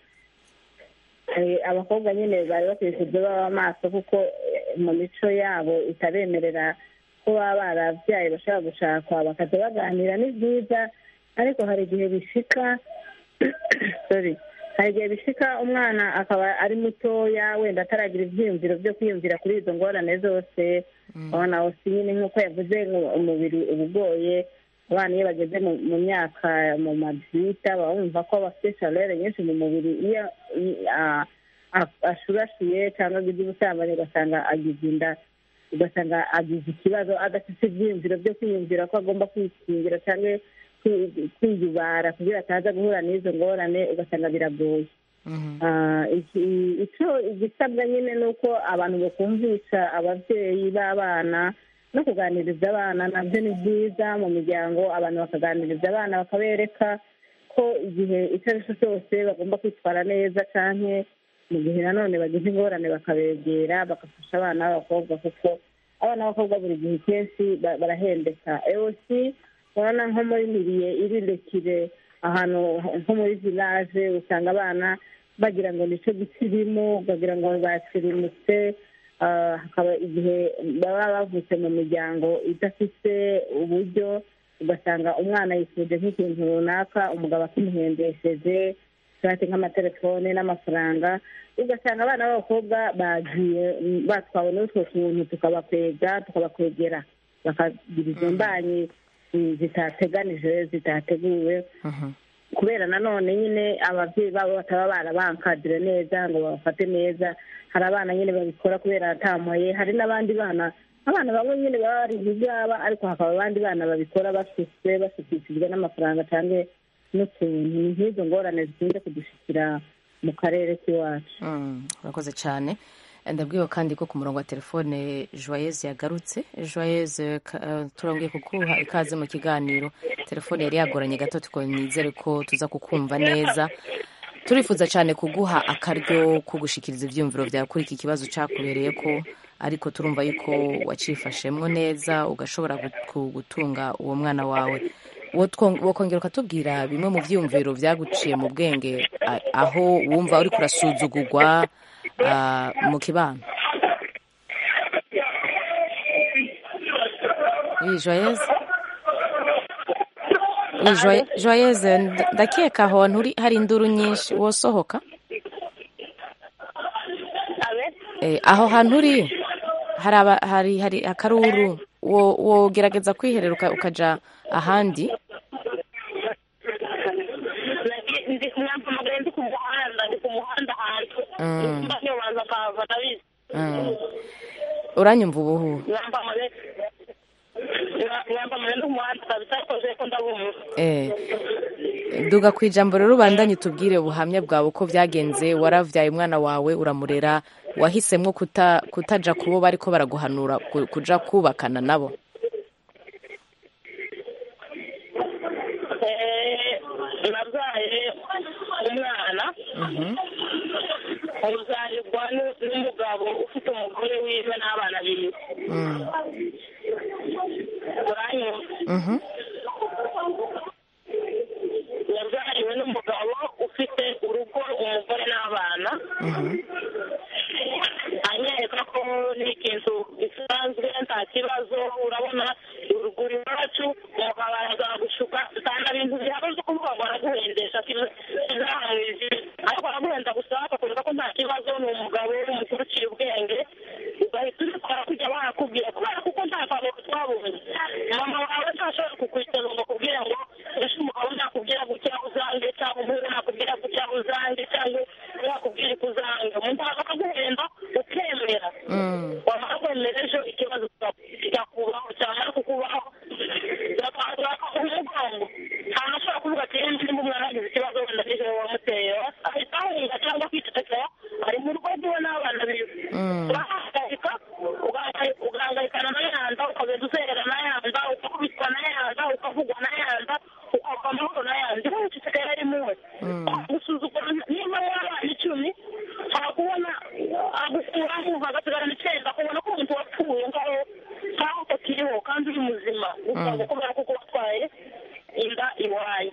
eh, abakobwa nyine bari bakwiye kujya baba amaso kuko eh, mu mico yabo itabemerera ko baba barabyaye bashobora gushakwa bakajya baganira ni byiza ariko hari igihe bishika sorry hari igihe bishika umwana akaba ari mutoya wenda ataragira ibyiyumviro byo kwiyumvira kuri izo ngorane zose abana bose nyine nk'uko yavuze ngo umubiri uba ugoye abana iyo bageze mu mu myaka mu mabyita baba bumva ko bafite shalere nyinshi mu mubiri iyo i- a- a- ashurashuye cyangwa agize ubusambanyi ugasanga agize inda ugasanga agize ikibazo adafite ibyiyumviro byo kwiyumvira ko agomba kwikingira cyangwa kwi- kwiyubara kugira ataza guhura n'izo ngorane ugasanga biragoye Ah, iki- icyo igisabwa nyine ni uko abantu bakumvisha ababyeyi b'abana no kuganiriza abana nabyo ni byiza mu miryango abantu bakaganiriza abana bakabereka ko igihe icyo ari cyo cyose bagomba kwitwara neza cyane mu gihe nanone bagize ingorane bakabegera bagafasha abana b'abakobwa kuko abana b'abakobwa buri gihe kenshi ba- barahendeka eosi urabona nko muri miriye iririkire ahantu nko muri village usanga abana bagira ngo nicyo gisirimu bagira ngo basirimutse ah, hakaba igihe baba bavutse mu miryango idafite uburyo ugasanga umwana yifuje nk'ikintu runaka umugabo akimuhendesheje cyangwa nk'amatelefone n'amafaranga ugasanga abana b'abakobwa bagiye mm, batwawe n'utwo tuntu tukabakwega tukabakwegera bakagira izo mbanyi mm, zitateganije zitateguwe kubera nanone nyine ababyeyi babo bataba barabankadire neza ngo babafate neza hari abana nyine babikora kubera atamoye hari n'abandi bana abana bamwe nyine baba bari ibyaba ariko hakaba abandi bana babikora bafise bashikishijwe n'amafaranga cyangwa n'utuntu ni nk'izo ngorane zikunze kudushikira mu karere k'iwacu Mm, urakoze cyane ndabwiwe kandi ko ku murongo wa telefone joyeuse yagarutse joyeuse ka- eh, turongeye kuguha ikaze mu kiganiro telefone yari yagoranye gato tuko nizere ko tuza kukumva neza turifuza cyane kuguha akaryo ko gushikiriza ibyiyumviro byawe kuri iki kibazo cyakubereye ko ariko turumva yuko wacifashemwo neza ugashobora gu- ku- gutunga uwo mwana wawe Wotwong- wokongera ukatubwira bimwe mu byiyumviro byaguciye mu bwenge a- aho wumva uri kurasuzugurwa ah, mu kibano Oui, Joyeuse Oui, Joye- Joyeuse nda- ndakeka aho hantu uri hari induru nyinshi wosohoka Eh, aho hantu uri hari aba- hari hari akaruru wo- wogerageza kwiherera uka- ukaja ahandi ndi kumwamamagaye ndi ku muhanda ndi ku muhanda ahantu Mm. mba niyo baza akahava ndabizi Mm. uranyumva ubuhu mwambamaye mwambamaye ndi ku muhanda kabisa ariko je ko ndabumva Eh, duga ku ijambo rero ubandanye utubwire ubuhamya bwawe uko byagenze waravyaye umwana wawe uramurera wahisemwo kuta, kutaja kubo bariko baraguhanura ku- kuja kubakana nabo Eh, nabyaye umwana uzarirwa nu- n'umugabo ufite umugore wiwe n'abana biwe Mm. uranyumva Mhm. yabyariwe n'umugabo ufite urugo umugore n'abana anyereka ko ni ikintu gisanzwe nta kibazo urabona uruguru iwacu umugabo araza gushuka usanga ibintu bihagaze kuvuga ngo araguhendesha kizahamwije ariko araguhenda gusa akakwereka ko nta kibazo ni umugabo w'umukuru uciye ubwenge ugahita ubikora kujya barakubwira kubera kuko nta kaboko twabonye mama wawe ntashobora kukwiteza ngo akubwire ngo ese umugabo nakubwira gutya uzange cyangwa umuhungu nakubwira gutya uzange cyangwa nakubwira kuzange umuntu akaguhenda ukemera wamara kwemera ejo ikibazo kikakubaho cyamara kukubaho bakaguha umugongo nta ashobora kuvuga ati yemwe nimba umwana agize ikibazo wenda nijoro wamuteye ahita ahunga cyangwa kwitetera ari mu rugo rwiwe n'abana biwe urahangayika ugahangayikana na yanda ukagenda uzerera na yanda ukakubitwa na yanda ukavugwa na yanda ukava amahoro na yanda iwe ucecekera ari muwe gusuzugura niba w'abana icumi hakubona agukuraho hagasigarana icyenda akubona ko umuntu wapfuye ngaho nkaho utakiriho kandi uri muzima gusa kubera kuko watwaye inda iwaye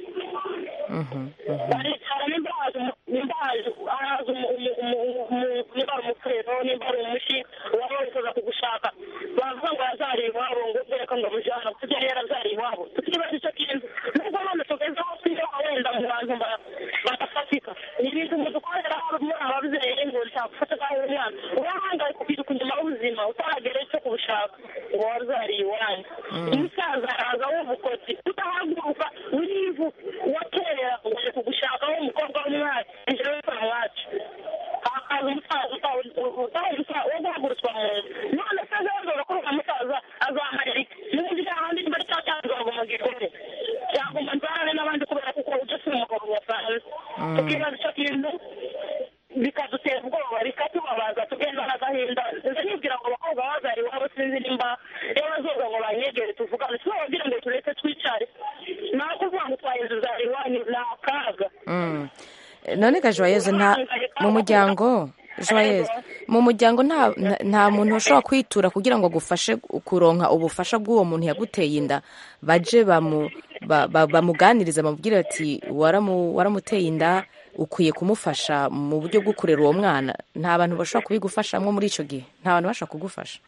baricara nimba haje nimba haje haje nimba ari umufurero nimba ari umushi uwaba wifuza kugushaka bavuga ngo yazari iwabo ngo reka ngo mujyana kuko yari yarazari iwabo tukibaza icyo kintu nubwo none tugeze aho twiga wenda mu bantu badafatika ni ibintu ngo dukorera muri ababyeyi ngo ntakufata nkaho umwana urahangaye kukiruka inyuma y'ubuzima utaragera icyo kubushaka ngo wazariye iwanyu umusaza araza w'ubukoti utahaguruka urivu wakerera ngo aje kugushakaho umukobwa w'umwari ijoro w'umwana wacu hakaza umusaza utaha wo guhagurutswa mu nzu none se azababwira ko uriya musaza azamarira iki n'ubundi nta handi niba ari cya cyanzu ngo mu gikore cyagomba nzarane n'abandi kubera kuko ujya si umugabo wasanze tukibaza icyo kintu bikadutera ubwoba bikatubabaza tugenda n'agahinda nze nibwira ngo abakobwa bazari iwabo sinzi nimba iyo bazoga ngo banyegere tuvugane si bababwira ngo tureke twicare nawe kuvuga ngo twahinze uzari iwanyu ni akaga Mm. none ga joyeuse nta mu muryango joyeuse mu muryango nta nta- nta muntu ushobora kwitura kugira ngo agufashe kuronka ubufasha bw'uwo muntu yaguteye inda baje bamu ba- ba- bamuganiriza bamubwire ati "Waramu- waramuteye inda ukwiye kumufasha mu buryo bwo kurera uwo mwana nta bantu bashobora kubigufashamo muri icyo gihe nta bantu bashobora kugufasha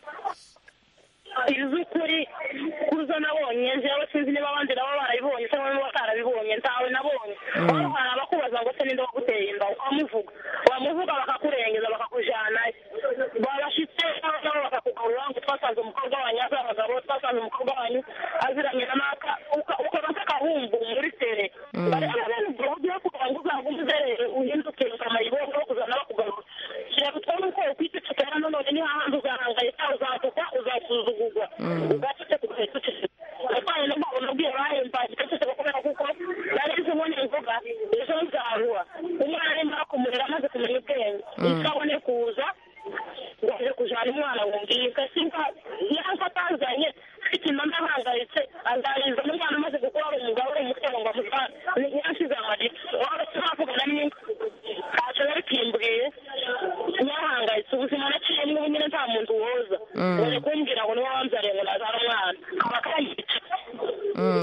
iz'ukuri kuzo nabonye njyewe sinzi niba abandi nabo barabibonye cyangwa niba batarabibonye ntawe nabonye aho hari abakubaza ngo se ninde waguteye inda ukamuvuga wamuvuga bakakurengeza bakakujyanayo babashitse nabo bakakugarura ngo twasanze umukobwa wanyu azi abagabo twasanze umukobwa wanyu aziranye na naka ukaba nk'akahumbu muri tere bari abana ubwo ugiye kugira ngo uzagume uzerere uhinduke ukamayibongo wo kuzana bakugarura shyira gutwara uko ukwicecekera none ni hahandi uzahangayika uzatukwa uzasuzugurwa ugacece kugahita uceceka atwaye n'umugabo nabwiye bahemba igiceceka kubera kuko nari nzi ngo nimvuga ejo nzarura umwana nimara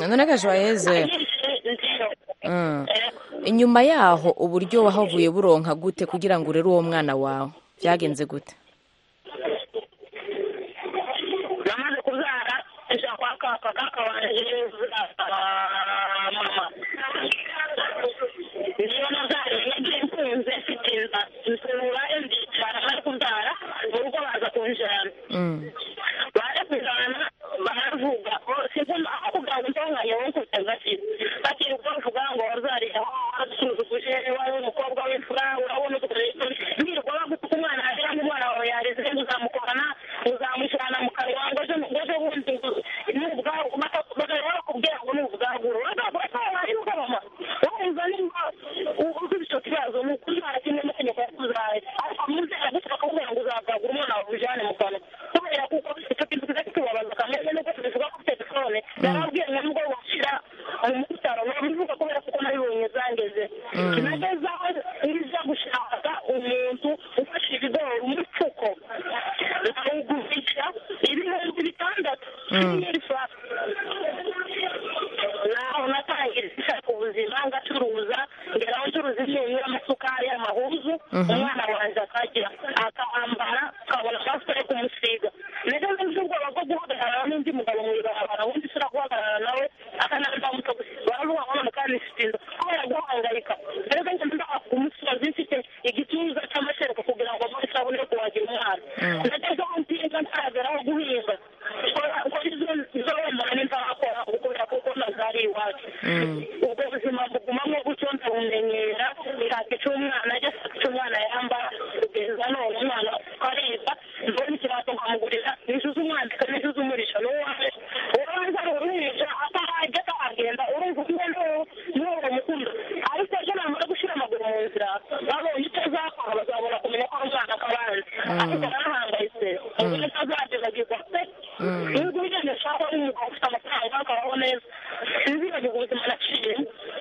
none ga joyeze Mm. inyuma yaho uburyo wahavuye buronka gute kugira ngo urere uwo mwana wawe byagenze gute namaze kubyara nja kwa kaka kaka wanje mama niyo nabyariye nagiye mfunze mfite inda nsubura ndicara bari kubyara mu rugo baza kunjana Mm. baje kujana baravuga sinzi aho kugira ngo ntonganye wo kuteza ati bati uko bavuga ngo wazariye aho wasuzuguje wari umukobwa w'imfura urabona nirwa bagutuka umwana yagira ngo umwana wawe yareze uzamukorana uzamushyirana mu kanwa ngo ejo ngo ejo bundi n'ubwawe bakaba bakubwira ngo ni ubwaguro bakavuga ko wari mama wumva nimba ufite icyo kibazo ni ukuri nta kimwe n'amategeko yakuzaye ariko muzera gusa bakakubwira ngo uzabwagura umwana wawe ujyane mu kanwa kubera kuko icyo kintu kiza kitubabaza kameze nuko tubivuga kuri telefone yarabwiye ngo nubwo washyira mu bitaro nabivuga kubera kuko nabibonye zangeze nageze aho nza gushaka umuntu ufashe ibigori umufuko nawugurisha ibihumbi bitandatu nyiri fasi naho natangira gushaka ubuzima ngacuruza ngeraho ncuruza imyunyu y'amasukari y'amahuzu umwana wanjye akagira akambara akabona fasi yo kumusiga nageze mfite ubwoba bwo guhagarara n'undi mugabo mu ibarabara wundi usura guhagarara nawe akanambamuka gusa baravuga ngo none kandi mfite inda kubera guhangayika rero njye ndaka ku musozi mfite igituza cy'amashereka kugira ngo mbone isabune yo kuhagira umwana nageze aho mpinga ntarageraho guhinga ko izo wemera n'intarakora kubera kuko nazari iwacu ubwo buzima bugumamo gutyo ndabumenyera nshaka icyo umwana ajya ashaka icyo umwana yambara kugeza none umwana ariga mbona ikirato nkamugurira nijuze umwandika nijuze umurisha n'uwawe ubanza ari uruhinja atarajya atahagenda urumva umwe n'uwo mukunda ariko ejo namara gushyira amaguru mu nzira babonye icyo azakora bazabona kumenya ko ari umwana k'abandi ariko barahangayitse ubu nicyo azagezagezwa pe nubwo ugenda ushaka ari umugabo ufite amafaranga akabaho neza sinzibagirwa ubuzima naciyemo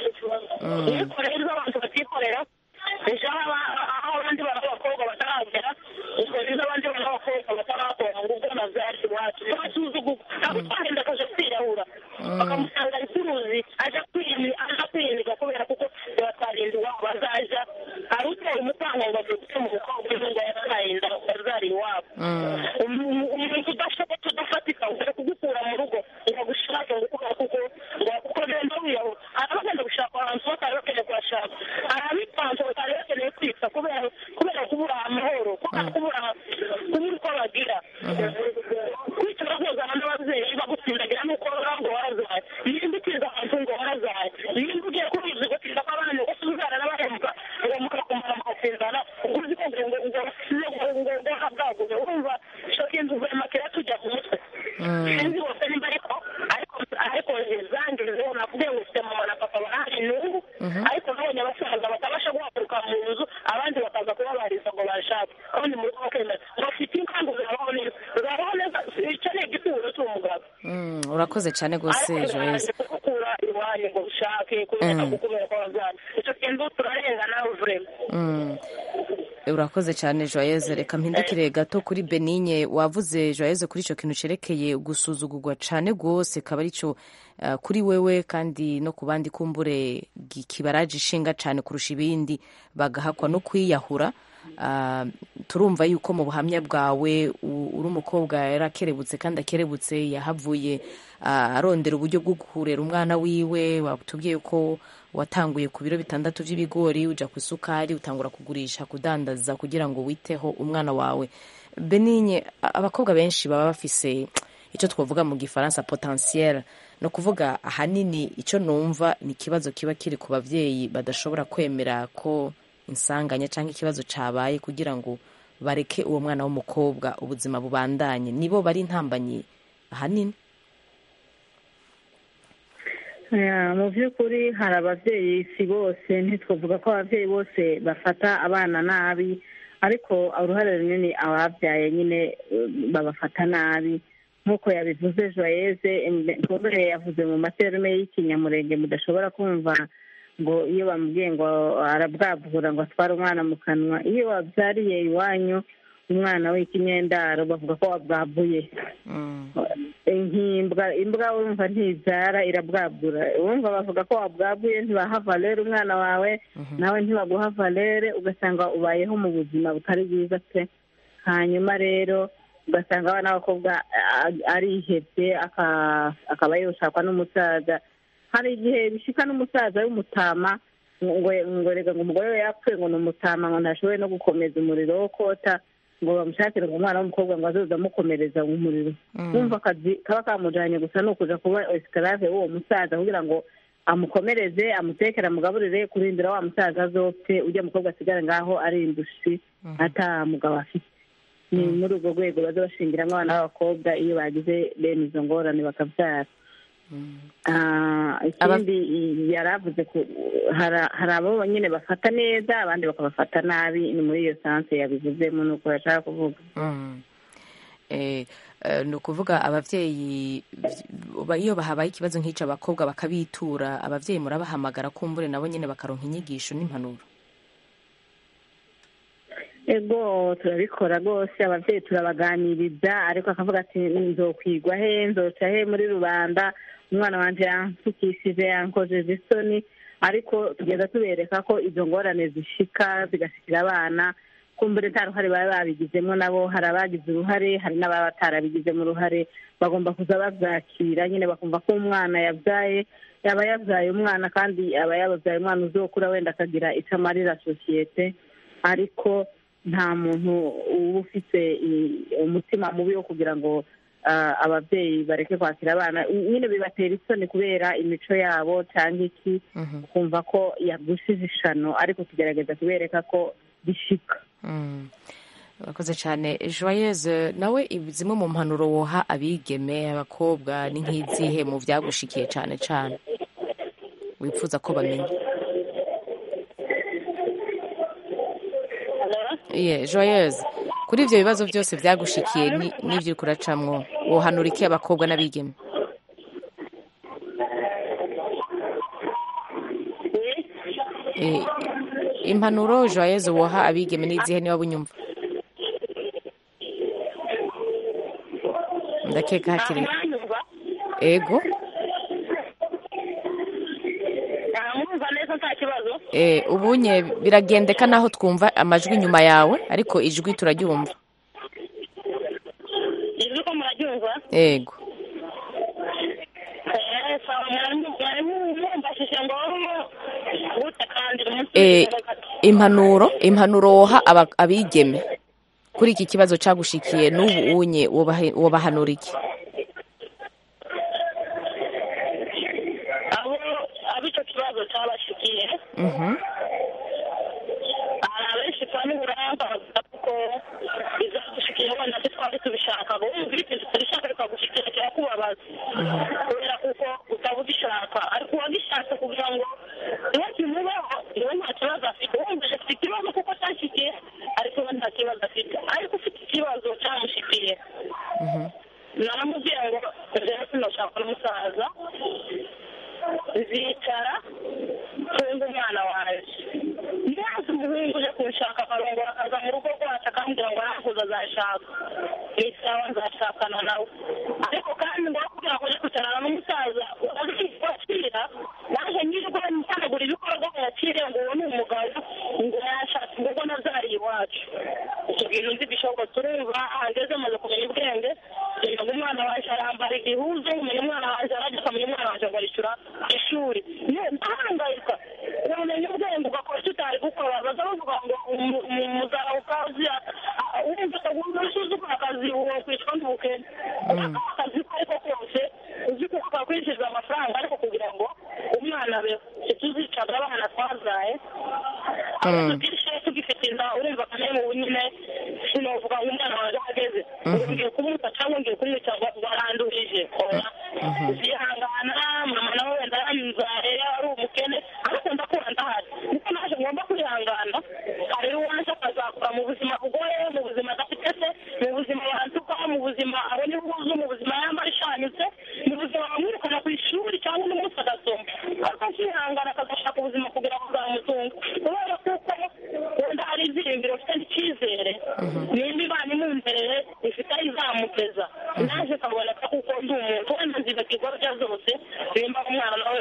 nikorera ibyo abantu batikorera ejo aho abandi bana b'abakobwa bataragera ubwo rero abandi bana b'abakobwa batarakora ngo ubwo nabyari iwacu n'abasuzugurwa ntabwo twagenda akaje kwirahura bakamusanga ari kuruzi aja kwiyimiga kubera kuko batwarinda iwabo bazaja hari uteye umupango ngo adufite mu mukobwa ejo ngo yatwaye inda yazari iwabo umuntu udashobotse udafatika uje kugukura mu rugo ngo agushake ngo kubera kuko kuko genda wiyahura hari abagenda gushaka ahantu batari bakeneye kuhashaka hari abipanze batari bakeneye kwita kubera kubera kubura amahoro kubera kubura kubura uko bagira kwicara kozana n'ababyeyi bagutsindagira nuko ngo warazaye nimba utiza ahantu ngo warazaye nimba ugiye kubizi gutinda kw'abana ngo tuzana n'abahemuka ngo mukakumara mugatsinzana ubwo uzi ko ngo ngo ngo ngo ngo habwaguze urumva shoka inzu makera tujya ku mutwe sinzi bose nimba ariko ariko ariko zangizeho navuge ngo ufite mama na papa bahari n'ubu ariko nabonye abasaza batabasha guhaguruka mu nzu abandi bakaza kubabariza ngo bashake kandi mu rugo bakemera ngo ufite inka ngo uzabaho neza uzabaho neza icyo ni igituro cy'umugabo Mm, urakoze cyane rwose joyeze gukura iwanyu ngo ushake kubera kubera ko wabyara icyo kintu turarenga nawe vurema Mm. urakoze cyane joyeze reka mpindukire gato kuri benigne wavuze joyeze kuri icyo kintu cyerekeye gusuzugurwa cyane rwose kaba aricyo uh, kuri wewe kandi no ku bandi kumbure gi- kibaraje ishinga cyane kurusha ibindi bagahakwa no kwiyahura Uh, turumva yuko mu buhamya bwawe u- uri umukobwa yarakerebutse kandi akerebutse yahavuye uh, arondera uburyo bwo kurera umwana wiwe watubwiye ko watanguye ku biro bitandatu by'ibigori uja ku isukari utangura kugurisha kudandaza kugira ngo witeho umwana wawe benigne a- abakobwa benshi baba bafise icyo twavuga mu gifaransa potentiel ni ukuvuga ahanini icyo numva ni ikibazo kiba kiri ku babyeyi badashobora kwemera ko insanganya cyangwa ikibazo cyabaye kugira ngo bareke uwo mwana w'umukobwa ubuzima bubandanye nibo bari intambanyi ahanini Ya, mu by'ukuri hari ababyeyi si bose ntitwavuga ko ababyeyi bose bafata abana nabi ariko uruhare runini ababyaye nyine eh, babafata nabi nk'uko yabivuze joyeze mbere yavuze mu materume y'ikinyamurenge mudashobora kumva ngo iyo bamubwiye ngo arabwabura ngo atware umwana mu kanwa iyo wabyariye iwanyu umwana w'ikinyendaro bavuga ko wabwabuye inkimbwa imbwa wumva ntibyara irabwabura wumva bavuga ko wabwabuye ntibaha valere umwana wawe nawe ntibaguha valere ugasanga ubayeho mu buzima butari bwiza pe hanyuma rero ugasanga abana b'abakobwa a- arihebye aka- akaba yoshakwa n'umusaza hari igihe bishika n'umusaza w'umutama ngo ngo rega ngo umugore we yapfuye ngo ni umutama ngo ntashoboye no gukomeza umuriro wo kota ngo bamushakire ngo umwana w'umukobwa ngo azoze amukomereza umuriro wumva akazi kaba kamujanye gusa ni ukuja kuba esclave w'uwo musaza kugira ngo amukomereze amutekere amugaburire kurindira wa musaza azopfe ujya mukobwa asigare ngaho ari indushi ata mugabo afite ni muri urwo rwego baza bashingiramwo abana b'abakobwa iyo bagize bene izo ngorane bakabyara Ah, ikindi yari avuze ko hari- hari abo nyine bafata neza abandi bakabafata nabi ni muri iyo sanse yabivuzemo ni uko yashaka kuvuga Mm. Eh, eh, ni ukuvuga ababyeyi ba- iyo habaye ikibazo nk'icyo abakobwa bakabitura ababyeyi murabahamagara kumbure nabo nyine bakaronka inyigisho n'impanuro ego turabikora rwose ababyeyi turabaganiriza ariko akavuga ati nzokwigwa he nzoca he muri rubanda umwana wanje yansukishije yankojeje isoni ariko tugenda tubereka ko izo ngorane zishika zigashikira abana kumbure nta ruhare baba babigizemo nabo hari abagize uruhare hari n'ababa batarabigizemo uruhare bagomba kuza babyakira nyine bakumva ko umwana yabyaye yaba yabyaye umwana kandi aba yabyaye umwana uzokura wenda akagira icyo amarira sosiyete ariko nta muntu uba ufite i- umutima mubi wo kugira ngo ah, ababyeyi bareke kwakira abana nyine bibatera isoni kubera imico yabo cyangwa iki ukumva ko yagushije ishano ariko tugerageza kubereka ko bishika Mm. urakoze cyane joyeuse nawe ibi- zimwe mu mpanuro woha abigeme abakobwa ni nk'izihe mu byagushikiye cyane cyane wifuza ko bamenya Ye, joyeuse kuri ibyo bibazo byose byagushikiye ni- n'ibyo uri kuracamwo wohanura iki abakobwa n'abigeme Eh, impanuro joyeuse woha abigeme n'izihe niba bunyumva ndakeka hakiri ego mwumva neza nta kibazo Eh, ubunye biragendeka naho twumva amajwi inyuma yawe ariko ijwi turaryumva ijwi ko muraryumva ego Eh, sawa mwarimu mwarimu mwumvashije ngo gute kandi umunsi Eh, impanuro impanuro woha aba- abigeme kuri iki kibazo cyagushikiye n'ubu unye wobahe- wobahanura iki abo abo icyo kibazo cyabashikiye Mhm. hari abenshi kwa n'uburanga bavuga ko bizagushikiye wenda ntitwari tubishaka ngo wumva ikintu utabishaka bikagushikira kirakubabaza kubera kuko utaba ugishaka ariko uwagishatse kugira ngo niwe kimubaho niwe nta kibazo afite wumva afite ikibazo kuko cyashyikiye ariko we nta kibazo afite ariko ufite ikibazo cyamushikiye naramubwiye ngo rero sinashaka n'umusaza zicara twumve umwana wanjye maze umuhungu uje kunshaka akarongora akaza mu rugo rwacu akambwira ngo arakuze azashaka ni sawa nzashakana nawe ariko kandi ngo kugira ngo uje kwicarana n'umusaza wakira naje nyirirwa ntanagura ibikorwa yakire ngo uwo ni umugabo ngo yashatse ngo ubwo nabyariye iwacu icyo bintu nzi bishoboka turumva ahageze amaze kumenya ubwenge kugira ngo umwana waje arambara igihuzu umenya umwana waje arajya akamenya umwana waje ngo arishyura ishuri ahangayika wamenya ubwenge ugakora icyo utari gukora baza bavuga ngo umuzara ukazi wumva usuzugura akazi uwo kwicwa n'ubukene akazi ko ariko kose uzi ko kakwinjiza amafaranga ariko kugira ngo umwana abeho ntituzicaga abana twazaye tubwishe tugifite inda urumva akamenya ubu nyine sinovuga ngo umwana wanjye ahageze ngo ngiye kumuta cyangwa ngiye kumwica ngo barandurije oya zihangana mama nawe wenda yamuzaye ari umukene ariko ndakura ndahari niko naje ngomba kwihangana hari uwaje akazakura mu buzima bugoye mu buzima adafite se mu buzima yantuka mu buzima abona ibihuzu mu buzima yambara ishanyutse mu buzima bamwirukana ku ishuri cyangwa n'umunsi agasoma ariko akihangana akagashaka ubuzima kugira ngo bwamutunga kubera kuko wenda hari ibyiringiro ufite n'icyizere nimba imana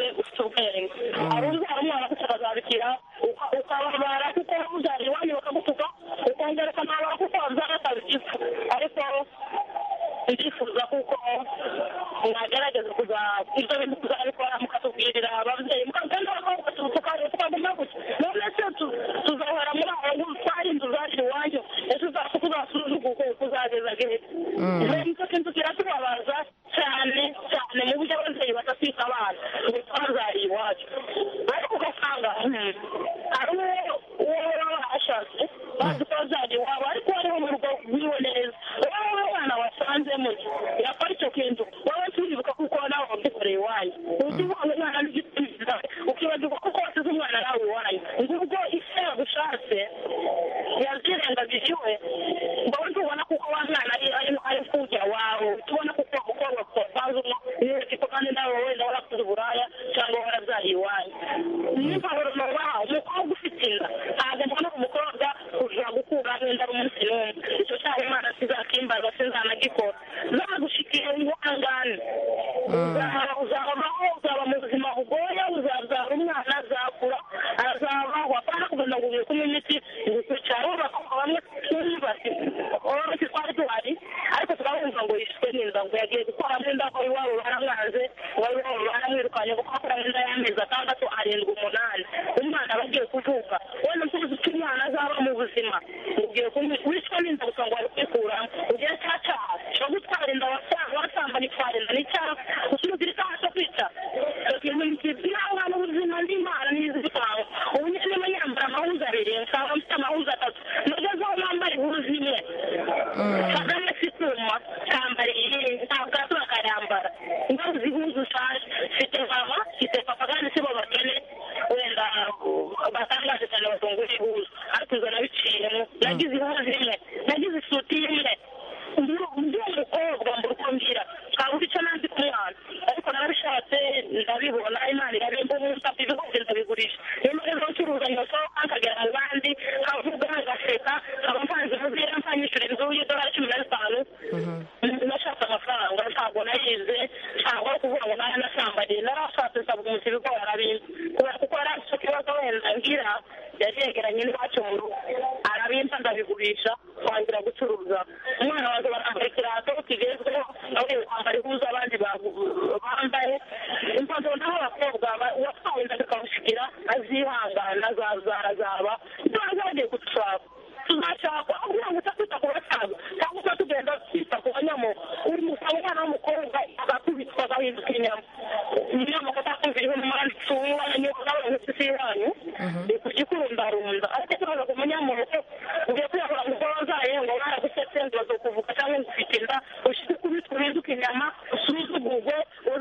umugore ufite ubwenge hari ubyara umwana gutya akazabikira uka- ukababara kuko wamubyara iwanyu bakagutuka ukongera ukanabara kuko wabyara atabigize ariko ndifuza kuko mwagerageza kuza ibyo bintu kuzabikora mukatubwirira ababyeyi mukagenda tukaguma gutya none se tu- tuzahora muri aho ngo twari inzu zacu iwanyu ese uzaza kuzasuzuguka kuzageza gihe rero nicyo kintu kiratubabaza cyane cyane mu buryo ababyeyi badatwika abana ngo twazariye iwacu ariko ugasanga hmm, hari uwo uwo baba bashatse bazi ko bazariye iwabo ariko hariho mu rugo rwiwe neza wowe umwana wasanzemo yakora icyo kintu wowe turibuka kuko nawe wabyikoreye iwanyu uzi ubona umwana n'igisubizo ukibagirwa kuko wasize umwana nawe iwanyu ngubwo isi yagushatse yazirengagije iwe ngo tubona kuko wa mwana ari ari ari kujya wawe tubona kuko umukobwa wapanzemo iyo tipo kandi nawe wenda warakoze uburaya cyangwa warabyaye iwanyu n'impanuro nubaha umukobwa ufite inda ntabwo mbona umukobwa kuja gukura nk'inda ari umunsi n'umwe icyo cyaha imana sizakimbaza sinzanagikora zagushikira ihangane uzaba uzabaho uzaba mu buzima bugoye uzabyara umwana azakura azabaho apana kugenda ngo ubiye kunywa imiti gukurikirana abakobwa bamwe twubake bose twari duhari ariko turabumva ngo yishwe n'inda ngo yagiye gukoramo inda ko iwabo baramwanze ngo iwabo baramwirukanye kuko akoramo inda y'amezi atandatu arindwi umunani umwana aba agiye kuvuka wenda tuzi ko umwana azaba mu buzima ugiye wishwe n'inda gusa ngo wari kwikuramo ugiye cya cyaha cyo gutwara inda wasambanye itwara inda n'icyaha usubiza icyaha cyo kwica ihangana ubuzima n'imana n'izitanga ubu nyine niba yambara amahuza abiri nsanga mfite amahuza atatu nagezeho nambara ihuza imwe kagame si kuma kambara iyi ntabwo gato bakayambara ingaruka zihuza ushaje mfite mama mfite papa kandi si bo bakene wenda batangaje cyane batungura ihuza ariko izo nabiciyemo nagize ihuza imwe nagize isuti imwe ndi umukobwa mbura uko ngira twabuze icyo nanzi ku mwana ariko narabishatse ndabibona imana irabimba umunsi apfa ibigori ndabigurisha niyo mpamvu ncuruza nyosohoka nkagera mu bandi nkavuga ngaseka nkaba mvanze muzira mpanyishyura inzu y'idolari cumi na zitanu nashatse amafaranga ntabwo nayize ntabwo ari kuvuga ngo nayo nasambariye narashatse nsaba umunsi ibigori arabimba kubera kuko yari afite ikibazo wenda ngira yari yegeranye n'iwacu mu rugo arabimba ndabigurisha twangira gucuruza umwana wanjye barambara ikirato kigezweho nawe kwambara ihuza abandi bambaye impanuro naho abakobwa uwatwawe inda bikamushikira azihangana azazaba tubaza bagiye gushaka tuzashaka aho kugira ngo utakwita ku basaza cyangwa uba tugenda twita ku banyamo uri musanga umwana w'umukobwa agakubitwa agahinduka inyama inyama ko atakumvira ibintu mwanditsi w'iwanyu n'abantu isi yanyu ni kugikurundarunda ariko ikibazo ku munyamuntu ugiye kuyakora ngo uko wazaye ngo baragusetse ngo bazokuvuga cyangwa ngo ufite inda ushize kubitwa uhinduka inyama usuzugurwe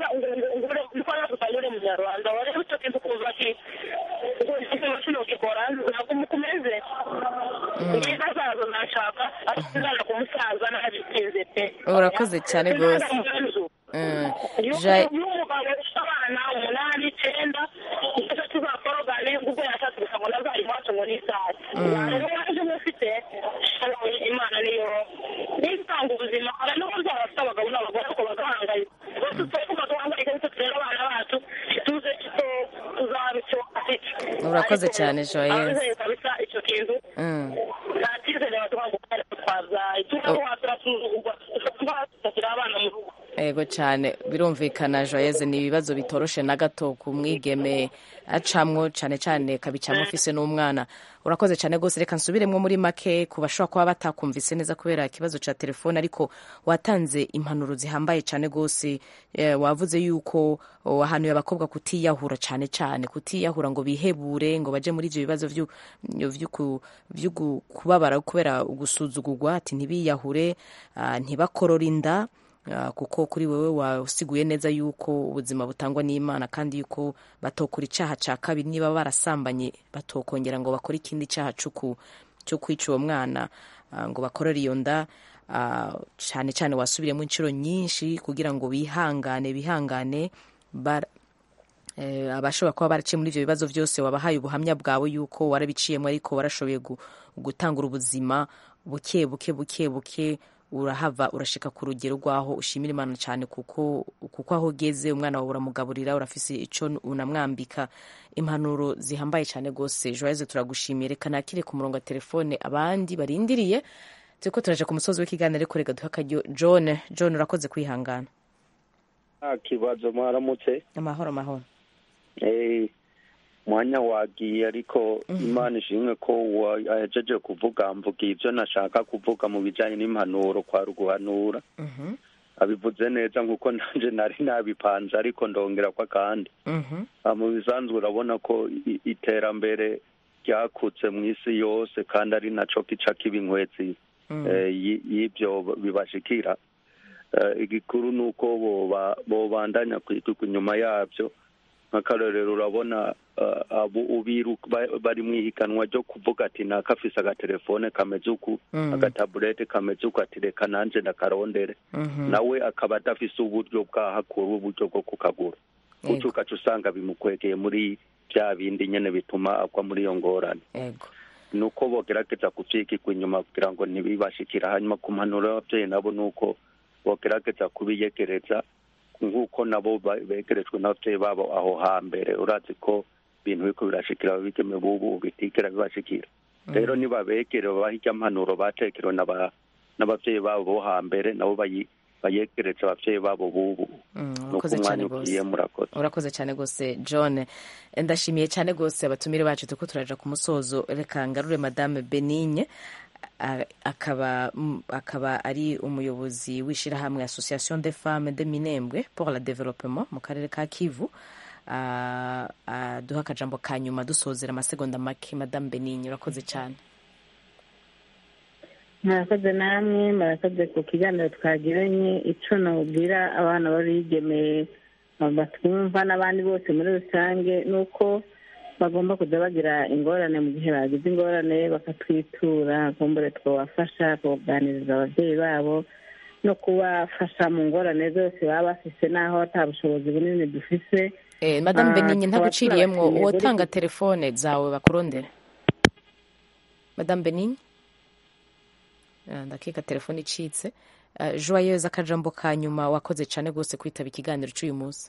niko yagusanga uri munyarwanda wareba icyo kintu kuza ati ngo ikintu kino gikora ntabwo mukomeze ngiza zazo nashaka ariko izana ku musaza nabitinze pe urakoze cyane rwose y'umugabo ufite abana umunani icyenda nicyo tuzakorogane ubwo yashatse gusa ngo nazari iwacu ngo ni isaha rero waje mufite imana niyo niyo itanga ubuzima hari n'uburyo bafite abagabo n'abagore ariko bagahangayika bose turavuga duhangayika bityo tureba abana bacu tuze icyo tuzaba icyo afite urakoze cyane joyeuse ababyeyi kabisa icyo kintu nta cyizere baduha ngo kare twabyaye turaho turasuzugurwa tukagira abana mu rugo yego cyane birumvikana joyeuse ni ibibazo bitoroshe na gato ku mwigeme acamwo cyane cyane kabicamo ufise n'umwana urakoze cyane rwose reka nsubiremo muri make ku bashobora kuba batakumvise neza kubera ikibazo cya telefone ariko watanze impanuro zihambaye cyane rwose wavuze yuko wahanuye abakobwa kutiyahura cyane cyane kutiyahura ngo bihebure ngo baje muri ibyo bibazo byo kubabara kubera gusuzugurwa ati ntibiyahure ntibakorore inda kuko kuri wowe wasiguye neza yuko ubuzima butangwa n'imana kandi yuko batokora icyaha cya kabiri niba barasambanye batokongera ngo bakore ikindi cyaha cyo kwica uwo mwana ngo bakorere iyo nda cyane cyane wasubiremo inshuro nyinshi kugira ngo bihangane bihangane abashobora kuba baraciye muri ibyo bibazo byose wabahaye ubuhamya bwawe yuko warabiciyemo ariko warashoboye gutangura ubuzima buke buke buke buke urahava urashika ku rugero rwaho ushimira imana cyane kuko kuko aho ugeze umwana wawe uramugaburira urafise ico unamwambika impanuro zihambaye cyane rwose joyeze turagushimiye reka nakire ku murongo wa telefone abandi barindiriye turiko turaja ku musozi w'ikiganiro ariko reka duhe akaryo john john urakoze kwihangana nta kibazo mwaramutse amahoro amahoro Eh, mwanya wagiye ariko imana ishimwe ko wajeje kuvuga mvuga ibyo nashaka kuvuga mu bijyanye n'impanuro kwa ruguhanura Mhm, abivuze neza nk'uko nanje nari nabipanze ariko ndongera ko akandi mhm, Ah, mu bisanzwe urabona ko i- iterambere ryakutse mu isi yose kandi ari naco kica kiba inkwezi mm, eh, y- y'ibyo bibashikira Eh, igikuru ni uko boba- bobandanya kwituka inyuma yabyo nk'akarorero urabona eh, abo ubiru ba- bari mu ihiganwa ryo kuvuga ati naka afise agatelefone kameze uku Mm. agatabulete kameze uku ati reka nanje ndakarondere mhm. nawe akaba adafise uburyo bwahakura uburyo bwo kukagura Yego. gutyo ugaca usanga bimukwegeye muri bya bindi nyene bituma agwa muri iyo ngorane Ego. nuko bogerageza kuvyigirwa inyuma kugira ngo ntibibashikira hanyuma ku mpanuro y'abavyeyi nabo nuko bogerageza kubiyegereza nk'uko nabo ba- begerejwe n'abavyeyi babo aho hambere urazi ko ibintu biriko birashikira abigeme bubu bitigera bibashikira rero nibabegere babaha irya mpanuro batekerewe n'aba- n'abavyeyi babo bo hambere nabo bayi- bayegereze abavyeyi babo bubu Mm, nuko urakoze cyane umwanya ugiye rwose murakoze urakoze cyane rwose john ndashimiye cyane rwose abatumire bacu turiko turaja ku musozo reka ngarure madame benigne a- akaba mm, akaba ari umuyobozi w'ishyirahamwe association des femmes de minembwe pour le développement mu karere ka kivu Ah, ah, duha akajambo ka nyuma dusozera amasegonda make madame benigne urakoze cyane murakoze namwe murakoze ku kiganiro twagiranye icyo nabwira abana b'abigeme batwumva n'abandi bose muri rusange ni uko bagomba kujya bagira ingorane mu gihe bagize ingorane bakatwitura kumbure twabafasha kuganiriza ababyeyi babo no kubafasha mu ngorane zose baba bafise n'aho ata bushobozi bunini dufise Eh, madame Ah, benigne tukaba ntaguciriyemwo tubashimiye uwotanga buri- telefone zawe bakurondera madame benigne Ah, ndakeka telefone icitse Ah, joyeuse akajambo ka nyuma wakoze cyane rwose kwitaba ikiganiro cy'uyu munsi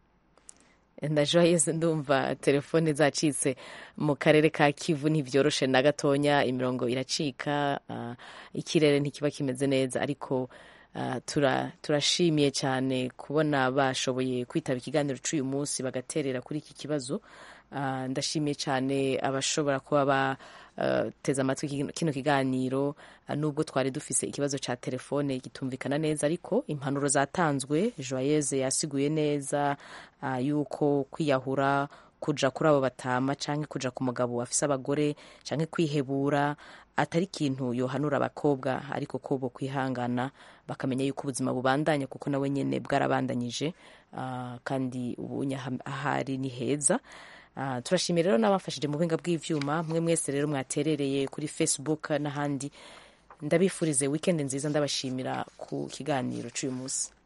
na joyeuse ndumva telefone zacitse mu karere ka kivu ntibyoroshe na gatonya imirongo iracika ah, ikirere ntikiba kimeze neza ariko ah, tura- turashimiye cyane kubona bashoboye kwitaba ikiganiro cy'uyu munsi bagaterera kuri iki kibazo Ah, ndashimiye cyane abashobora kuba bateze amatwi kino- kino kiganiro ah, nubwo twari dufise ikibazo cya telefone gitumvikana neza ariko impanuro zatanzwe joyeuse yasiguye neza ah, yuko kwiyahura kuja kuri abo batama canke kuja ku mugabo afise abagore canke kwihebura atari ikintu yohanura abakobwa ariko ko bo kwihangana bakamenya yuko ubuzima bubandanya kuko nawe nyene bwarabandanyije ah, kandi ubunye aha- ahari ni heza Ah, turashimiye rero n'abafashije mu buhinga bw'ivyuma mwe mwese rero mwaterereye kuri facebook n'ahandi ndabifurize weekend nziza ndabashimira ku kiganiro c'uyu munsi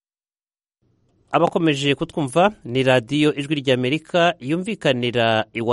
abakomeje kutwumva ni radiyo ijwi ry'amerika yumvikanira iwa